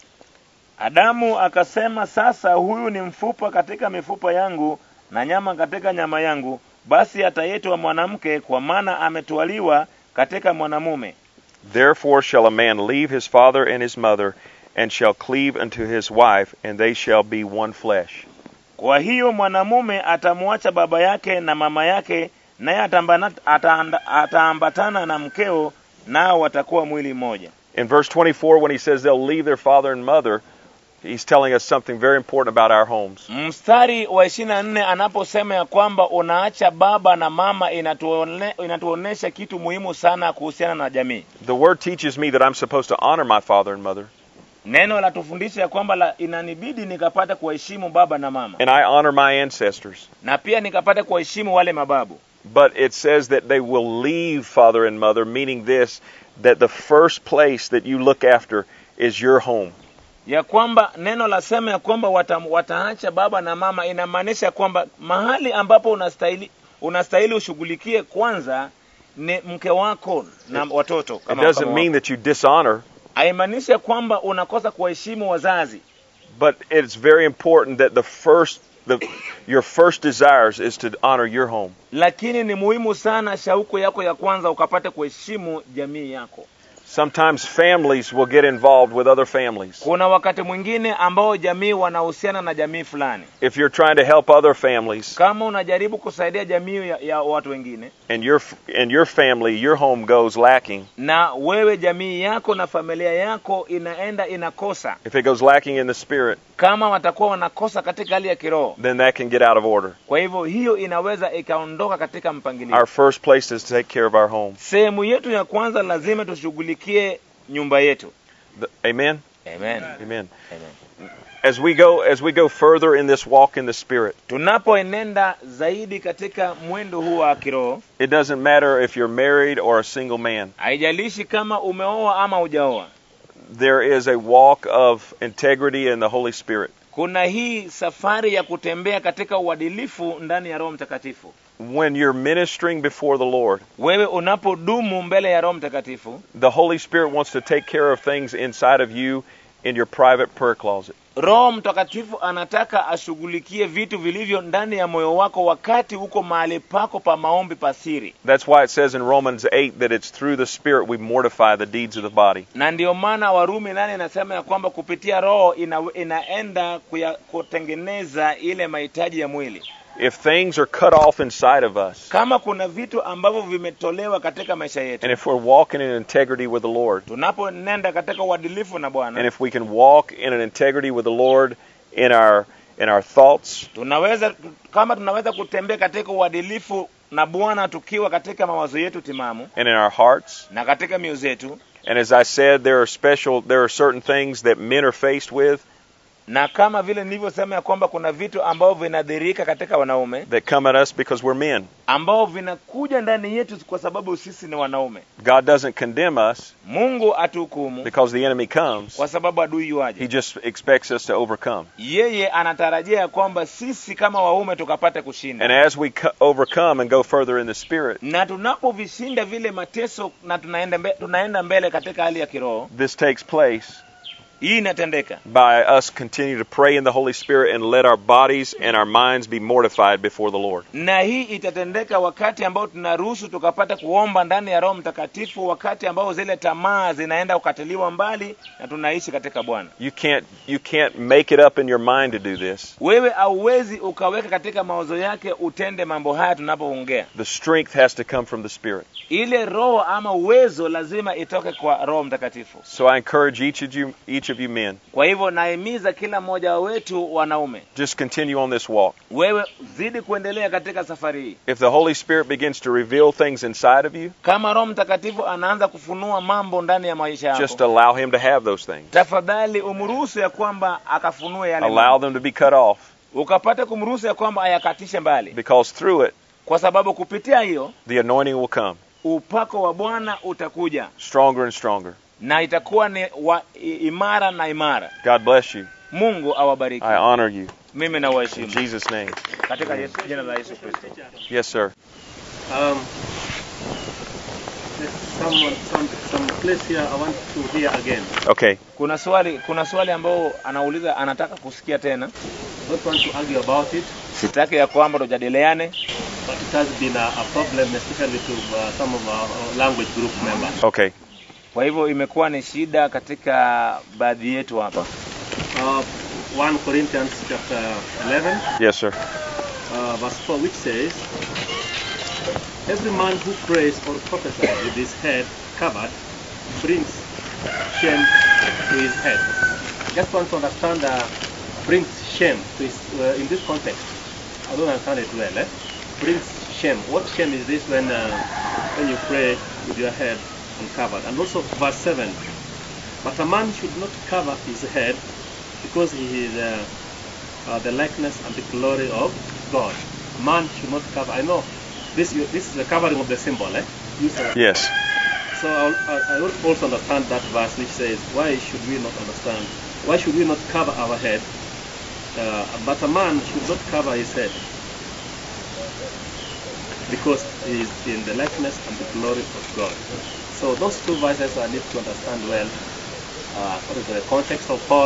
adamu akasema sasa huyu ni mfupa katika mifupa yangu na nyama katika nyama yangu basi ataitwa mwanamke kwa maana ametwaliwa katika mwanamume Therefore shall a man leave his father and his mother, and shall cleave unto his wife, and they shall be one flesh. Kwa hiyo mwanamume atamwacha baba yake na mama yake, naye atambana- ataanda- ataambatana na mkeo, nao watakuwa mwili mmoja. In verse 24, when he says they'll leave their father and mother, he's telling us something very important about our homes. Mstari wa ishirini na nne anaposema ya kwamba unaacha baba na mama, inatuone, inatuonesha kitu muhimu sana kuhusiana na jamii. The word teaches me that I'm supposed to honor my father and mother, Neno latufundisha ya kwamba la, inanibidi nikapata kuwaheshimu baba na mama, and I honor my ancestors. na pia nikapata kuwaheshimu wale mababu. But it says that they will leave father and mother, meaning this that the first place that you look after is your home. ya kwamba neno lasema ya kwamba wata, wataacha baba na mama inamaanisha kwamba mahali ambapo unastahili unastahili ushughulikie kwanza ni mke wako na watoto It kama, doesn't kama mean wako. that you dishonor, haimaanishi ya kwamba unakosa kuwaheshimu wazazi but it's very important that the first the your first desires is to honor your home. lakini ni muhimu sana shauku yako ya kwanza ukapate kuheshimu jamii yako Sometimes families will get involved with other families. kuna wakati mwingine ambao jamii wanahusiana na jamii fulani If you're trying to help other families kama unajaribu kusaidia jamii ya, ya watu wengine and your and your family, your home goes lacking, na wewe jamii yako na familia yako inaenda inakosa if it goes lacking in the spirit, kama watakuwa wanakosa katika hali ya kiroho then that can get out of order. kwa hivyo hiyo inaweza ikaondoka katika mpangilio Our first place is to take care of our home. sehemu yetu ya kwanza lazima tushughulikie nyumba yetu The- amen. amen Amen. Amen. As we go as we go further in this walk in the spirit, tunapoenenda zaidi katika mwendo huu wa kiroho it doesn't matter if you're married or a single man. haijalishi kama umeoa ama hujaoa There is a walk of integrity in the Holy Spirit. kuna hii safari ya kutembea katika uadilifu ndani ya roho mtakatifu When you're ministering before the Lord, wewe unapodumu mbele ya roho mtakatifu the Holy Spirit wants to take care of things inside of you in your private prayer closet. roho mtakatifu anataka ashughulikie vitu vilivyo ndani ya moyo wako wakati uko mahali pako pa maombi pasiri That's why it says in Romans 8 that it's through the Spirit we mortify the deeds of the body. na ndiyo maana warumi nane inasema ya kwamba kupitia roho ina, inaenda kuya, kutengeneza ile mahitaji ya mwili If things are cut off inside of us, kama kuna vitu ambavyo vimetolewa katika maisha yetu and if we're walking in integrity with the Lord, tunaponenda katika uadilifu na and bwana if we can walk in an integrity with the Lord in our in our thoughts, tunaweza kama tunaweza kutembea katika uadilifu na bwana tukiwa katika mawazo yetu timamu and in our hearts, na katika mioyo zetu and as I said, there are special there are certain things that men are faced with na kama vile nilivyosema ya kwamba kuna vitu ambavyo vinadhirika katika wanaume that come at us because we're men. ambao vinakuja ndani yetu kwa sababu sisi ni wanaume God doesn't condemn us mungu atuhukumu because the enemy comes. kwa sababu adui He yuaje just expects us to overcome. yeye anatarajia ya kwamba sisi kama waume tukapate And kushinda as we co- overcome and go further in the spirit, na tunapovishinda vile mateso na tunaenda, mbe, tunaenda mbele katika hali ya kiroho this takes place hii inatendeka by us continue to pray in the Holy Spirit and let our bodies and our minds be mortified before the Lord. na hii itatendeka wakati ambao tunaruhusu tukapata kuomba ndani ya roho mtakatifu wakati ambao zile tamaa zinaenda kukatiliwa mbali na tunaishi katika bwana You can't you can't make it up in your mind to do this. wewe auwezi ukaweka katika mawazo yake utende mambo haya tunapoongea The strength has to come from the Spirit. ile roho ama uwezo lazima itoke kwa roho mtakatifu So I encourage each of you each of you men, kwa hivyo naimiza kila mmoja wetu wanaume just continue on this walk. wewe zidi kuendelea katika safari hii If the Holy Spirit begins to reveal things inside of you, kama roho mtakatifu anaanza kufunua mambo ndani ya maisha yako just allow him to have those things. tafadhali umruhusu ya kwamba akafunue yale Allow mambo. them to be cut off ukapate kumruhusu ya kwamba ayakatishe mbali because through it kwa sababu kupitia hiyo the anointing will come upako wa bwana utakuja stronger and stronger. na itakuwa ni wa, i- imara na imara God bless you. mungu awabariki I honor you. mimi In nawaheshimu Jesus' name. katika Yesu, jina la yesu kristo Yes, sir. Um, there's someone, some, some place here I want to hear again. Okay. kuna swali kuna swali ambao anauliza anataka kusikia tena Don't want to argue about it, sitaki ya kwamba tujadiliane but it has been a, a problem, especially to uh, some of our, our language group members. Okay. kwa hivyo imekuwa ni shida katika baadhi yetu hapa Uh, 1 Corinthians chapter 11, Yes, sir. uh, verse 4, which says, Every man who prays or prophesies with his head covered brings shame to his head. Just want to understand, uh, brings shame to his, uh, in this context. I don't understand it well. Eh? Brings shame. What shame is this when, uh, when you pray with your head uncovered? And also verse 7. But a man should not cover his head because he is uh, uh, the likeness and the glory of God. Man should not cover. I know this. This is the covering of the symbol. Eh? Used as- Yes. So I'll, I I also understand that verse which says, "Why should we not understand? Why should we not cover our head? Uh, but a man should not cover his head because he is in the likeness and the glory of God." So those two verses I need to understand well uh, according to the context of Paul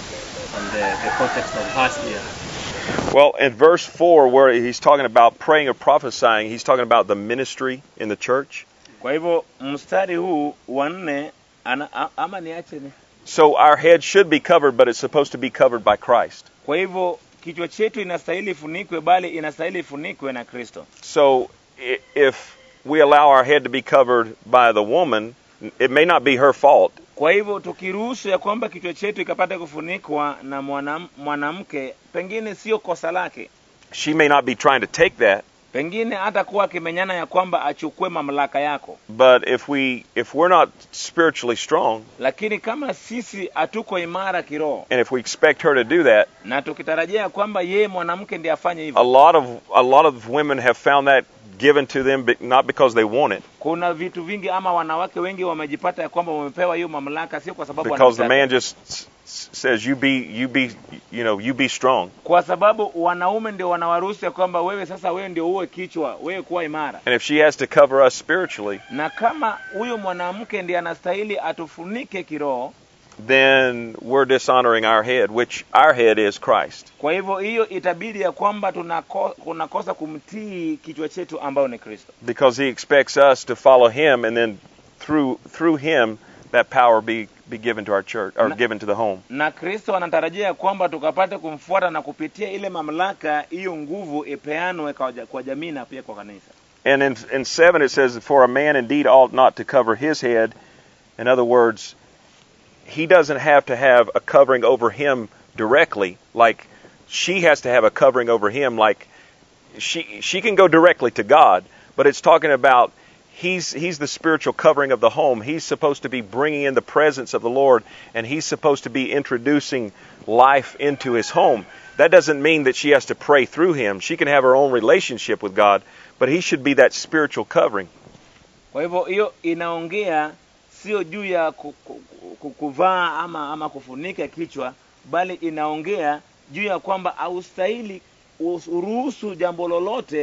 and the, the context of us here. Well, in verse 4, where he's talking about praying or prophesying, he's talking about the ministry in the church. kwa hivyo mstari huu wa nne ana- a- ama niache ni So our head should be covered, but it's supposed to be covered by Christ. kwa hivyo kichwa chetu inastahili ifunikwe bali inastahili ifunikwe na kristo So i- if we allow our head to be covered by the woman, it may not be her fault. kwa hivyo tukiruhusu ya kwamba kichwa chetu ikapata kufunikwa na mwanam- mwanamke pengine sio kosa lake She may not be trying to take that, pengine hata kuwa akimenyana ya kwamba achukue mamlaka yako but if we if we're not spiritually strong lakini kama sisi hatuko imara kiroho and if we expect her to do that, na tukitarajia ya kwamba yeye mwanamke ndiye afanye a hivyo lot of a lot of women have found that given to them be- not because they want it, kuna vitu vingi ama wanawake wengi wamejipata ya kwamba wamepewa hiyo mamlaka sio kwa sababu because the wanataka. man just s- s- says you be you be you know you be strong kwa sababu wanaume ndio wanawaruhusu ya kwamba wewe sasa wewe ndio uwe kichwa wewe kuwa imara and if she has to cover us spiritually na kama huyo mwanamke ndiye anastahili atufunike kiroho then we're dishonoring our head which our head is Christ kwa hivyo hiyo itabidi ya kwamba tunako, tunakosa kumtii kichwa chetu ambao ni kristo because he expects us to follow him and then through through him that power be be given to our church or Na- given to the home na kristo anatarajia ya kwamba tukapate kumfuata na kupitia ile mamlaka hiyo nguvu ipeanwe kwa, ja- kwa jamii na pia kwa kanisa and in in 7 it says for a man indeed ought not to cover his head in other words he doesn't have to have a covering over him directly like she has to have a covering over him like she she can go directly to God but it's talking about he's he's the spiritual covering of the home he's supposed to be bringing in the presence of the Lord and he's supposed to be introducing life into his home that doesn't mean that she has to pray through him she can have her own relationship with God but he should be that spiritual covering kwa hivyo hiyo inaongea sio juu ya ku, ku, ku, kuvaa ama ama kufunika kichwa bali inaongea juu ya kwamba haustahili uruhusu jambo lolote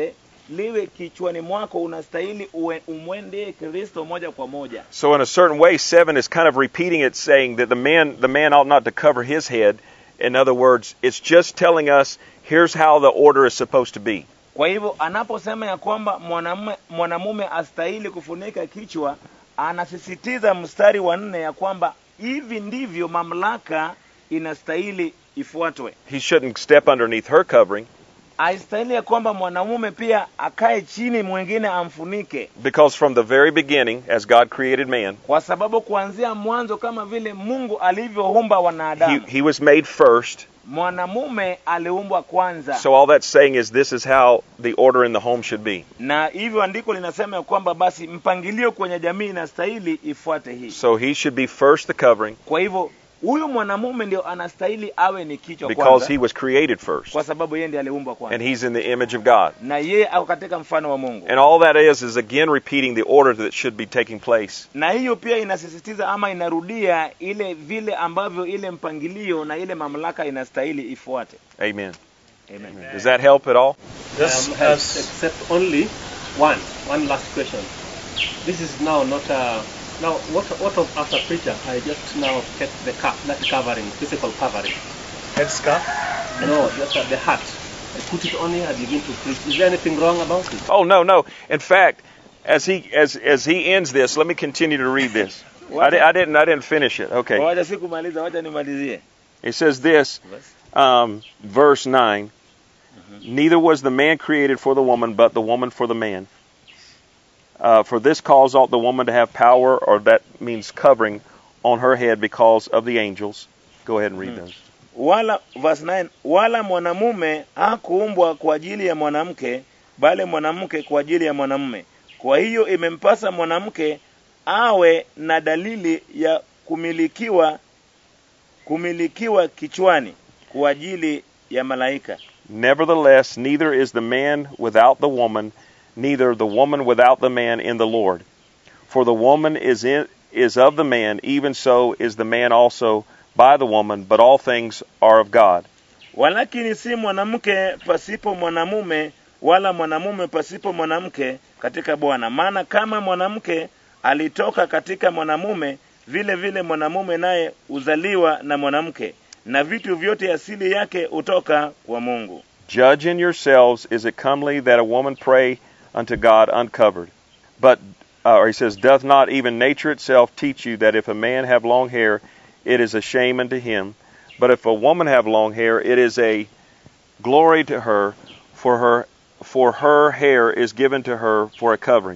liwe kichwani mwako unastahili uwe- umwendee kristo moja kwa moja So in a certain way, seven is kind of repeating it, saying that the man the man ought not to cover his head. In other words, it's just telling us here's how the order is supposed to be. kwa hivyo anaposema ya kwamba mwanamume mwanamume astahili kufunika kichwa anasisitiza mstari wa nne ya kwamba hivi ndivyo mamlaka inastahili ifuatwe He shouldn't step underneath her covering haistahili ya kwamba mwanamume pia akae chini mwingine amfunike because from the very beginning, as God created man, kwa sababu kuanzia mwanzo kama vile mungu alivyoumba he, wanadamu he was made first. mwanamume aliumbwa kwanza So all that's saying is this is how the order in the home should be. na hivyo andiko linasema ya kwamba basi mpangilio kwenye jamii inastahili ifuate hii So he should be first the covering kwa hivyo huyu mwanamume ndio anastahili awe ni kichwa because kwanza he was created first. kwa sababu yeye ndiye aliumbwa kwanza And he's in the image of God. na yeye ako katika mfano wa mungu And all that is is again repeating the order that should be taking place. na hiyo pia inasisitiza ama inarudia ile vile ambavyo ile mpangilio na ile mamlaka inastahili ifuate Amen. Amen. Does that help at all? Yes, um, as- except only one, one last question. This is now not a. Now, what, what of after preacher? I just now kept the cap, that covering, physical covering. headscarf. No, just at the hat. I put it on here, I begin to preach. Is there anything wrong about it? Oh no, no. In fact, as he as as he ends this, let me continue to read this. I, di- I didn't I didn't finish it. Okay. wacha sikumaliza wacha nimalizie It says this, um, verse nine. Neither was the man created for the woman, but the woman for the man. Uh, for this cause ought the woman to have power, or that means covering, on her head because of the angels. Go ahead and read those. wala verse 9 wala mwanamume hakuumbwa kwa ajili ya mwanamke bali mwanamke kwa ajili ya mwanamume kwa hiyo imempasa mwanamke awe na dalili ya kumilikiwa kumilikiwa kichwani kwa ajili ya malaika Nevertheless, neither is the man without the woman, neither the woman without the man in the Lord. For the woman is in is of the man, even so is the man also by the woman, but all things are of God. walakini si mwanamke pasipo mwanamume wala mwanamume pasipo mwanamke katika bwana maana kama mwanamke alitoka katika mwanamume vile vile mwanamume naye uzaliwa na mwanamke na vitu vyote asili yake hutoka kwa mungu Judge in yourselves, is it comely that a woman pray unto God uncovered? But uh, or he says, doth not even nature itself teach you that if a man have long hair, it is a shame unto him, but if a woman have long hair, it is a glory to her, for her for her hair is given to her for a covering.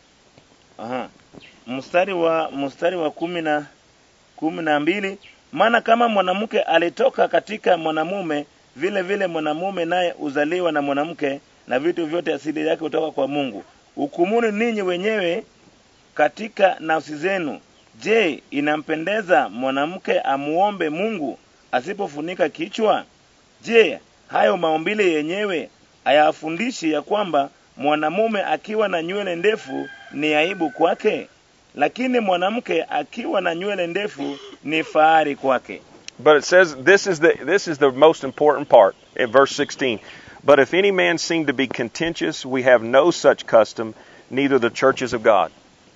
Aha. mstari wa mstari wa kumi na kumi na mbili maana kama mwanamke alitoka katika mwanamume vile vile mwanamume naye uzaliwa na mwanamke na vitu vyote asili yake kutoka kwa mungu hukumuni ninyi wenyewe katika nafsi zenu je inampendeza mwanamke amuombe mungu asipofunika kichwa je hayo maumbile yenyewe hayafundishi ya kwamba mwanamume akiwa na nywele ndefu ni aibu kwake lakini mwanamke akiwa na nywele ndefu ni fahari kwake But it says this is the this is the most important part in verse 16. But if any man seem to be contentious, we have no such custom, neither the churches of God.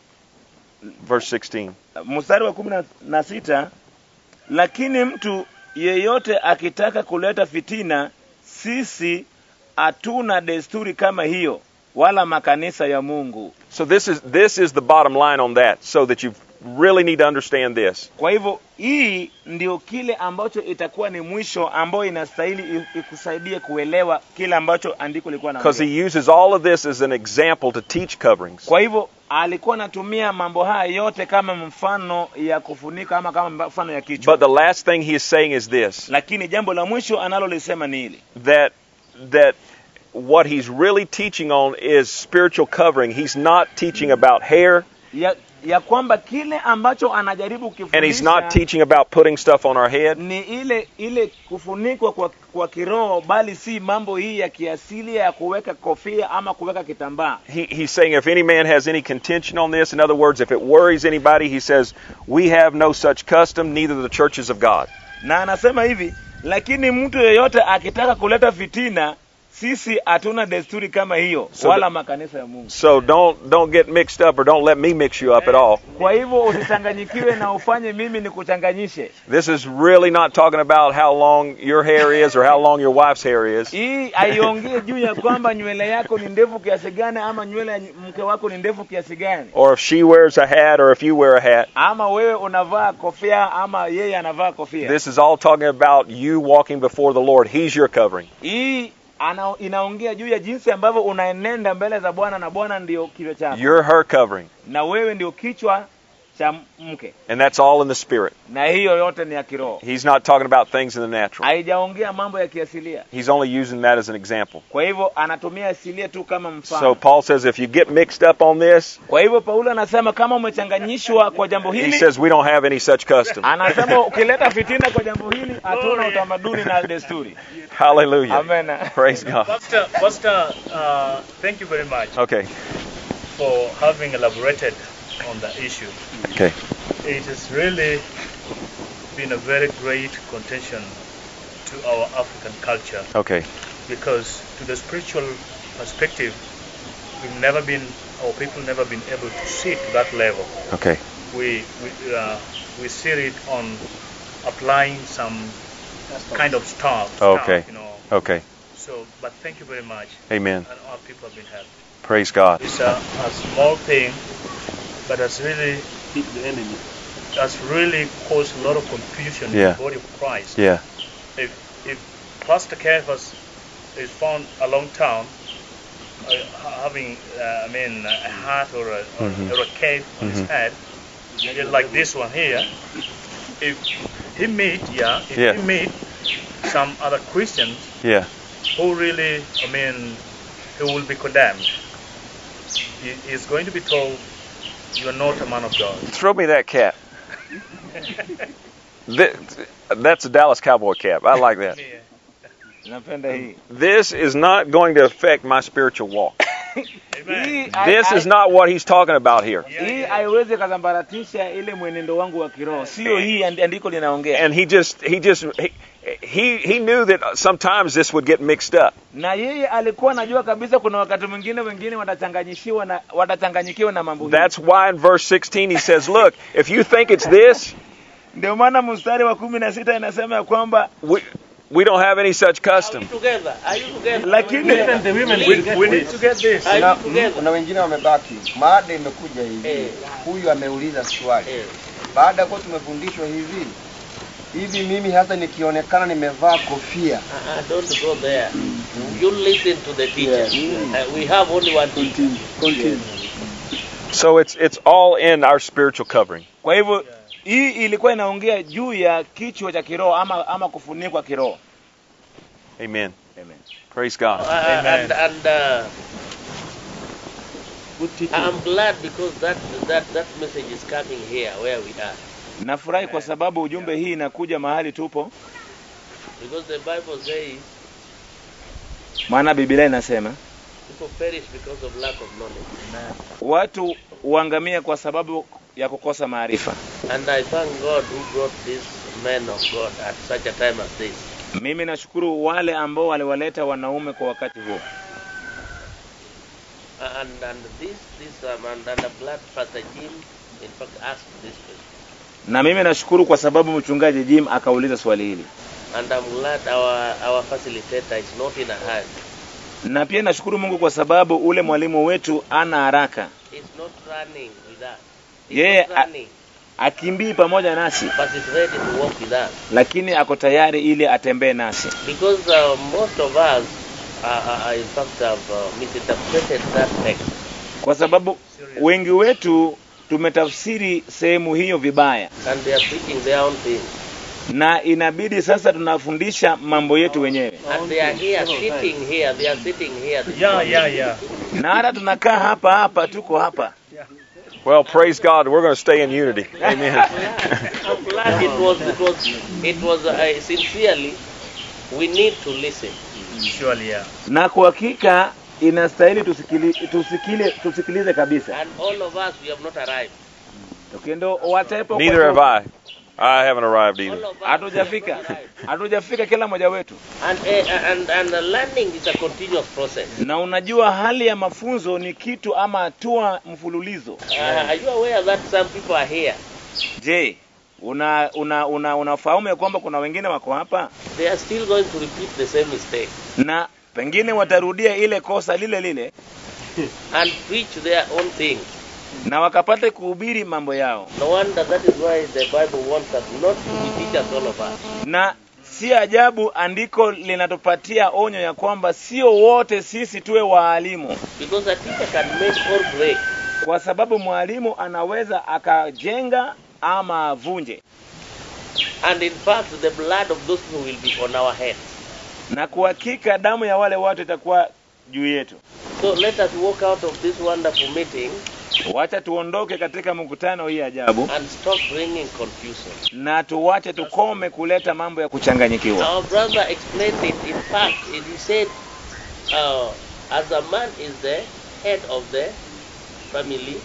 Verse 16. mstari wa kumi na- na sita lakini mtu yeyote akitaka kuleta fitina sisi hatuna desturi kama hiyo wala makanisa ya mungu So this is this is the bottom line on that, so that you really need to understand this. kwa hivyo hii ndio kile ambacho itakuwa ni mwisho ambayo inastahili i- ikusaidie kuelewa kile ambacho andiko lilikuwa na Because he uses all of this as an example to teach coverings. kwa hivyo alikuwa anatumia mambo haya yote kama mfano ya kufunika ama kama mfano ya kichwa But the last thing he is saying is this lakini jambo la mwisho analolisema ni hili that that what he's really teaching on is spiritual covering. He's not teaching about hair ya, ya kwamba kile ambacho anajaribu and he's not kufundisha teaching about putting stuff on our head. ni ile ile kufunikwa kwa, kwa kiroho bali si mambo hii ya kiasili ya kuweka kofia ama kuweka kitambaa He, he's saying if any man has any contention on this, in other words, if it worries anybody, he says, we have no such custom, neither the churches of God. na anasema hivi lakini mtu yeyote akitaka kuleta fitina sisi hatuna desturi kama hiyo So wala the- makanisa ya mungu So don't don't get mixed up or don't let me mix you up at all. kwa hivyo usichanganyikiwe na ufanye mimi ni kuchanganyishe This is really not talking about how long your hair is or how long your wife's hair is. hii haiongee juu ya kwamba nywele yako ni ndefu kiasi gani ama nywele ya mke wako ni ndefu kiasi gani Or if she wears a hat or if you wear a hat. ama wewe unavaa kofia ama yeye anavaa kofia This is all talking about you walking before the Lord. He's your covering. hii ana, inaongea juu ya jinsi ambavyo unaenenda mbele za bwana na bwana ndio kichwa chako You're her covering. na wewe ndio kichwa cha mke And that's all in the spirit. na hiyo yote ni ya kiroho He's not talking about things in the natural. haijaongea mambo ya kiasilia He's only using that as an example. kwa hivyo anatumia asilia tu kama mfano So Paul says if you get mixed up on this, kwa hivyo paulo anasema kama umechanganyishwa kwa jambo he hili says we don't have any such custom. anasema ukileta fitina kwa jambo hili hatuna utamaduni na desturi Hallelujah. amen Praise God. Pastor, Pastor uh, thank you very much Okay. for having elaborated on the issue. Okay. It has really been a very great contention to our African culture Okay. because to the spiritual perspective, we've never been, our people never been able to see to that level. Okay. We, we, uh, we see it on applying some kind of stuff. stuff, Okay. You know. Okay. So, but thank you very much. Amen. And our people have been helped. Praise God. It's a, a small thing, but has really Keep the enemy. has really caused a lot of confusion Yeah. in the body of Christ. Yeah. If if Pastor Caiaphas is found along town uh, ha- having, uh, I mean, a hat or a, or, Mhm. or a cape on Mhm. his head, yeah, like this one here, if he meet, yeah, if Yeah. he meet some other Christians Yeah. who really, I mean, who will be condemned, he is going to be told, you are not a man of God. Throw me that cap. Th- That's a Dallas Cowboy cap. I like that. Yeah. napenda hii This is not going to affect my spiritual walk. Amen. hii This hai- is not what he's talking about here. Yeah, hii yeah. haiwezi kazambaratisha ile mwenendo wangu wa kiroho sio hii andi- andiko linaongea And he just he just he, he he knew that sometimes this would get mixed up. na yeye alikuwa anajua kabisa kuna wakati mwingine wengine watachanganyishiwa na watachanganyikiwa na mambo hii That's why in verse 16 he says, "Look, if you think it's this, ndio maana mstari wa kumi na sita inasema ya kwamba we we don't have any such custom." together? Are you together? lakini Even the women We, will get we need this. to get this. Are Kuna, you together? kuna wengine wamebaki. Maada imekuja hivi, Eh. huyu ameuliza swali. Eh. Baada ya kuwa tumefundishwa hivi hivi, mimi hata nikionekana nimevaa kofia Uh-uh, don't go there. You listen to the teacher. Uh, we have only one teacher. So it's it's all in our spiritual covering. kwa hivyo hii ilikuwa inaongea juu ya kichwa cha kiroho ama ama kufunikwa kiroho Amen. Amen. Praise God. Uh, Amen. and and uh, Good teaching. I'm glad because that that that message is coming here where we are. nafurahi kwa sababu ujumbe hii inakuja mahali tupo Because the Bible says maana biblia inasema people perish because of lack of knowledge. watu huangamia kwa sababu ya kukosa maarifa And I thank God who brought these men of God at such a time as this. mimi nashukuru wale ambao waliwaleta wanaume kwa wakati huo And and this this um, and, and I'm glad Pastor Jim in fact asked this question. na mimi nashukuru kwa sababu mchungaji Jim akauliza swali hili And I'm glad our our facilitator is not in a hurry. na pia nashukuru Mungu kwa sababu ule mwalimu wetu ana haraka He's not running with us. He's Yeye not a- running, akimbii pamoja nasi but he's ready to walk with us. lakini ako tayari ili atembee nasi Because uh, most of us, uh, uh, in fact, have uh, misinterpreted that text. kwa sababu wengi wetu tumetafsiri sehemu hiyo vibaya And they are preaching their own thing. na inabidi sasa tunafundisha mambo yetu wenyewe And they are here, sitting here, they are sitting here. this Yeah, morning. yeah, yeah. na hata tunakaa hapa hapa tuko hapa Well, praise God. We're going to stay in unity. Amen. I'm glad it was, it was, it was uh, sincerely, we need to listen. Surely, yeah. na kwa hakika inastahili tusikili, tusikile, tusikilize kabisa And all of us, we have not arrived. tukiendo watepo Neither have I. I haven't arrived either. All of us hatujafika have not arrived. hatujafika kila mmoja wetu And, uh, and, and uh, learning is a continuous process. na unajua hali ya mafunzo ni kitu ama hatua mfululizo Uh, are you aware that some people are here? je una una una unafahamu ya kwamba kuna wengine wako hapa They are still going to repeat the same mistake na pengine watarudia ile kosa lile lile and preach their own thing. na wakapate kuhubiri mambo yao No wonder that is why the Bible wants us not to be teachers, all of us. na si ajabu andiko linatupatia onyo ya kwamba sio wote sisi tuwe waalimu Because a teacher can make or break. kwa sababu mwalimu anaweza akajenga ama avunje And in fact, the blood of those people will be on our heads. na kwa hakika damu ya wale watu itakuwa juu yetu So let us walk out of this wonderful meeting wacha tuondoke katika mkutano hii ajabu and stop bringing confusion. na tuwache tukome kuleta mambo ya kuchanganyikiwa Our brother explained it. In fact, it- he said, uh, as a man is the head of the family,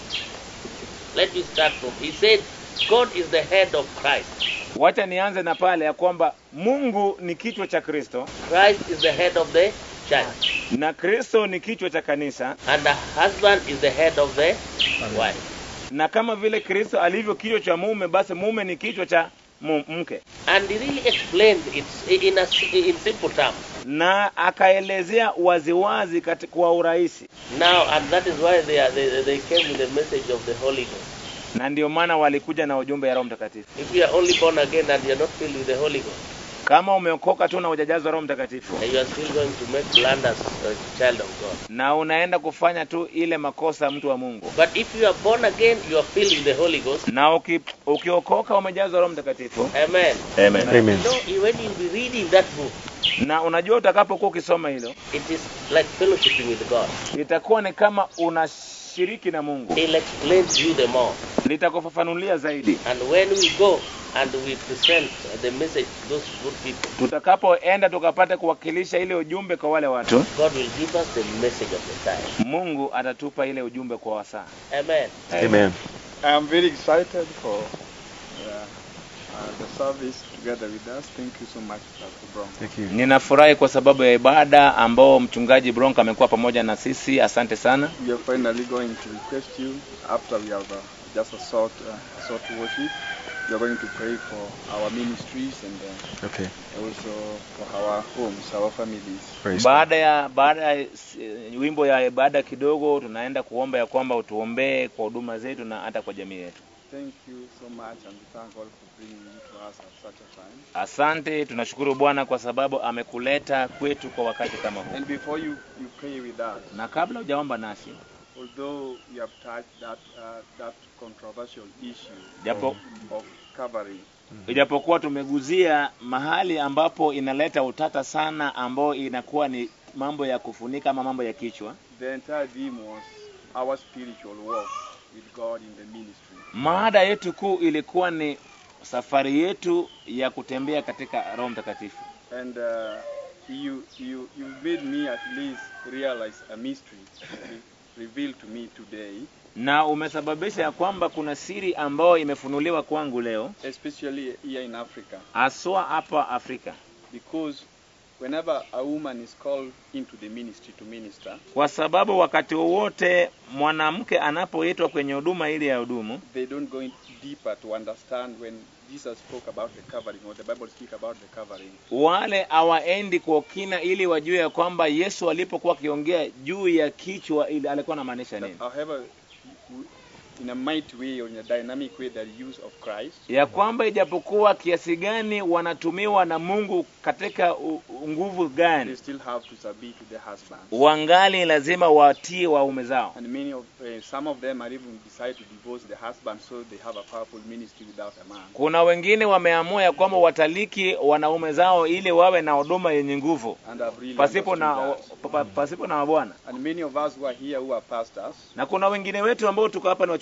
let me start from. He said, God is the head of Christ. wacha nianze na pale ya kwamba mungu ni kichwa cha kristo Christ is the head of the church. na kristo ni kichwa cha kanisa And the husband is the head of the wife. na kama vile kristo alivyo kichwa cha mume basi mume ni kichwa cha mu- mke And he really explained it in, a, in simple terms. na akaelezea waziwazi kati- kwa urahisi Now, and that is why they, are, they, they came with the message of the Holy Ghost. na ndio maana walikuja na ujumbe ya roho mtakatifu If you are only born again and you are not filled with the Holy Ghost, kama umeokoka tu na hujajazwa roho mtakatifu then you are still going to make blunders as a child of God. na unaenda kufanya tu ile makosa mtu wa mungu But if you are born again, you are filled with the Holy Ghost. na uki, ukiokoka umejazwa roho mtakatifu Amen. Amen. Amen. You know, when you'll be reading that book, na unajua utakapokuwa ukisoma hilo it is like fellowshipping with God. itakuwa ni kama unashiriki na mungu He'll explain to you the more. litakufafanulia zaidi And when we go and we present the message to those good people, tutakapoenda tukapata kuwakilisha ile ujumbe kwa wale watu God will give us the message of the time. mungu atatupa ile ujumbe kwa wasaa Amen. Amen. I am very excited for uh, uh, the service together with us. Thank you so much, Pastor Brown. Thank you. ninafurahi kwa sababu ya ibada ambao mchungaji bronk amekuwa pamoja na sisi asante sana We are finally going to request you after we have uh, just a short, uh, short worship. We are going to pray for our ministries and uh, Okay. also for our homes, our families. Praise God. baada ya baada ya eh, wimbo ya ibada kidogo tunaenda kuomba ya kwamba utuombee kwa huduma zetu na hata kwa jamii yetu Thank you so much and we thank God for bringing you to us at such a time. asante tunashukuru bwana kwa sababu amekuleta kwetu kwa wakati kama huu And before you, you pray with us, na kabla hujaomba nasi although you have touched that, uh, that controversial issue japo of covering, ijapokuwa tumeguzia mahali ambapo inaleta utata sana ambao inakuwa ni mambo ya kufunika ama mambo ya kichwa the entire theme was our spiritual walk with God in the ministry. maada yetu kuu ilikuwa ni safari yetu ya kutembea katika roho mtakatifu And uh, you, you, you made me at least realize a mystery re- revealed to me today, na umesababisha ya kwamba kuna siri ambayo imefunuliwa kwangu leo especially here in Africa, haswa hapa afrika because whenever a woman is called into the ministry to minister, kwa sababu wakati wowote mwanamke anapoitwa kwenye huduma ili ya hudumu they don't go in deeper to understand when Jesus spoke about the covering or the Bible speak about the covering. wale hawaendi kwa kina ili wajue ya kwamba yesu alipokuwa akiongea juu ya kichwa ili alikuwa anamaanisha That nini however, w- in a mighty way or in a dynamic way, the use of Christ ya kwamba ijapokuwa kiasi gani wanatumiwa na mungu katika u- u- nguvu they gani still have to submit to the husband. wangali lazima watii waume zao And many of uh, some of them are even decide to divorce the husband so they have a powerful ministry without a man. kuna wengine wameamua ya kwamba wataliki wanaume zao ili wawe na huduma yenye nguvu And I've really pasipo na understood pa- pa- pasipo na mabwana that. And many of us who are here who are pastors, na kuna wengine wetu ambao tuko hapa ni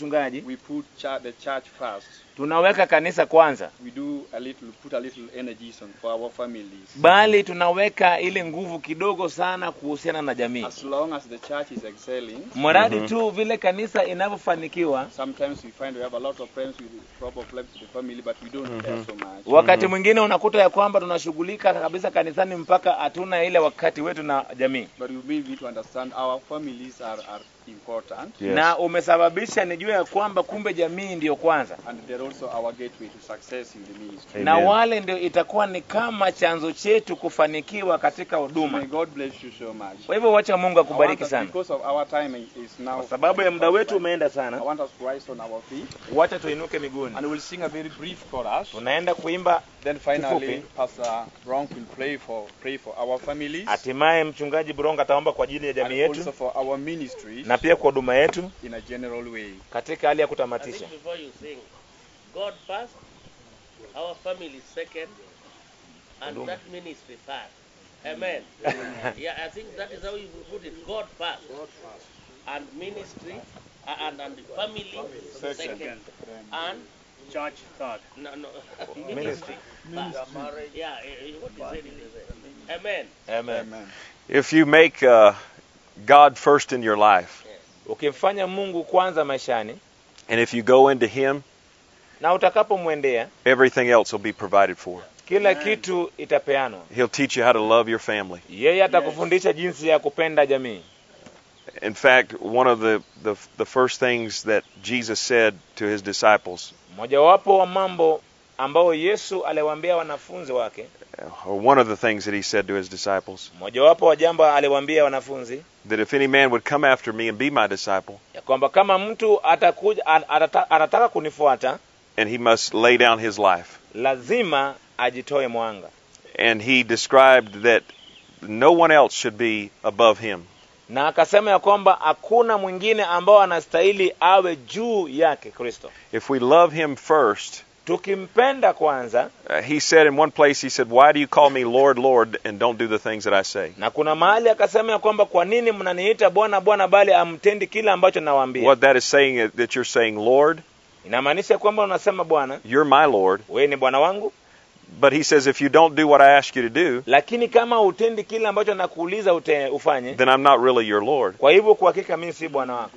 wachungaji we put cha- the church first. tunaweka kanisa kwanza We do a little, put a little energies on for our families. bali tunaweka ile nguvu kidogo sana kuhusiana na jamii As long as the church is excelling, mradi tu vile kanisa inavyofanikiwa sometimes we find we have a lot of problems with problems with the family, but we don't care so much. wakati mwingine unakuta ya kwamba tunashughulika kabisa kanisani mpaka hatuna ile wakati wetu na jamii But we really need to understand our families are, are important, Yes. na umesababisha nijue ya kwamba kumbe jamii ndiyo kwanza and they're also our gateway to success in the ministry. na Amen. wale ndio itakuwa ni kama chanzo chetu kufanikiwa katika May huduma God bless you so much. kwa hivyo wacha mungu I want akubariki us, sana because of our time is now. kwa sababu ya muda wetu umeenda I sana want us to rise on our feet, wacha tuinuke miguuni and we'll sing a very brief chorus. tunaenda kuimba Then finally, Kifupi. Pastor Bronk will pray for pray for our families hatimaye mchungaji buronga ataomba kwa ajili ya jamii and also yetu for our ministries na pia kwa huduma yetu in a general way. katika hali ya I kutamatisha think before you sing, God first, our family second, and Huduma. that ministry third. Amen. yeah, I think that is how you put it. God first, and ministry, uh, and and family second, and Church third. no no Ministry. first. Yeah, eh, eh, what is it? is it? Amen. Amen. Amen. If you make uh, God first in your life, ukimfanya mungu kwanza maishani and if you go into Him, na utakapomwendea everything else will be provided for. kila kitu itapeanwa He'll teach you how to love your family. yeye atakufundisha jinsi ya kupenda jamii In fact, one of the, the, the first things that Jesus said to His disciples, mojawapo wa mambo ambao yesu aliwaambia wanafunzi wake or one of the things that He said to His disciples, mojawapo wa jambo aliwaambia wanafunzi that if any man would come after me and be my disciple, ya kwamba kama mtu atakuja an- atata, anataka kunifuata and he must lay down his life. lazima ajitoe mwanga And he described that no one else should be above him. na akasema ya kwamba hakuna mwingine ambao anastahili awe juu yake kristo If we love him first, tukimpenda kwanza uh, he said in one place, he said, Why do you call me Lord, Lord, and don't do the things that I say? na kuna mahali akasema ya kwamba kwa nini mnaniita bwana bwana bali amtendi kile ambacho nawaambia What that is saying is that you're saying, Lord, inamaanisha kwamba unasema bwana you're my Lord. wewe ni bwana wangu But he says, if you don't do what I ask you to do, lakini kama utendi kile ambacho nakuuliza ute, ufanye then I'm not really your Lord. kwa hivyo kwa hakika mimi si bwana wako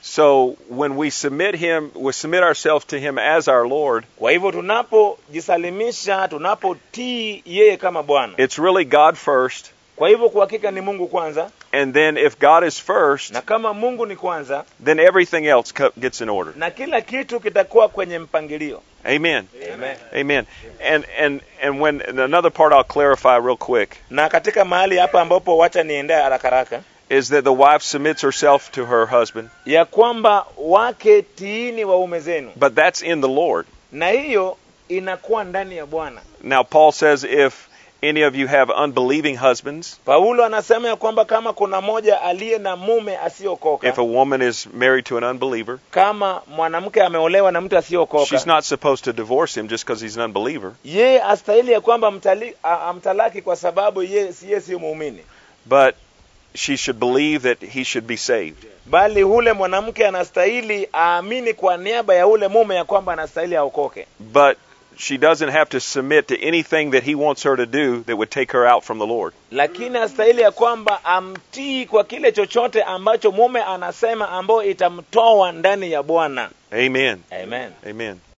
So when we submit him, we submit ourselves to him as our Lord, kwa hivyo tunapojisalimisha tunapotii yeye kama bwana it's really God first. kwa hivyo kwa hakika ni mungu kwanza And then if God is first, na kama mungu ni kwanza then everything else co- gets in order. na kila kitu kitakuwa kwenye mpangilio Amen. Amen. Amen. And and and when and another part I'll clarify real quick na katika mahali hapa ambapo wacha niendee haraka haraka is that the wife submits herself to her husband, ya kwamba wake tiini waume zenu but that's in the Lord. na hiyo inakuwa ndani ya bwana Now Paul says if any of you have unbelieving husbands, paulo anasema ya kwamba kama kuna moja aliye na mume asiyokoka if a woman is married to an unbeliever, kama mwanamke ameolewa na mtu she's asiyokoka not supposed to divorce him just because he's an unbeliever, yeye astahili ya kwamba mtali- a- amtalaki kwa sababu yeye si- yeye siyo muumini but she should believe that he should be saved. bali hule mwanamke anastahili aamini kwa niaba ya ule mume ya kwamba anastahili aokoke But she doesn't have to submit to anything that he wants her to do that would take her out from the Lord. lakini astahili ya kwamba amtii kwa kile chochote ambacho mume anasema ambayo itamtoa ndani ya bwana Amen. amen Amen.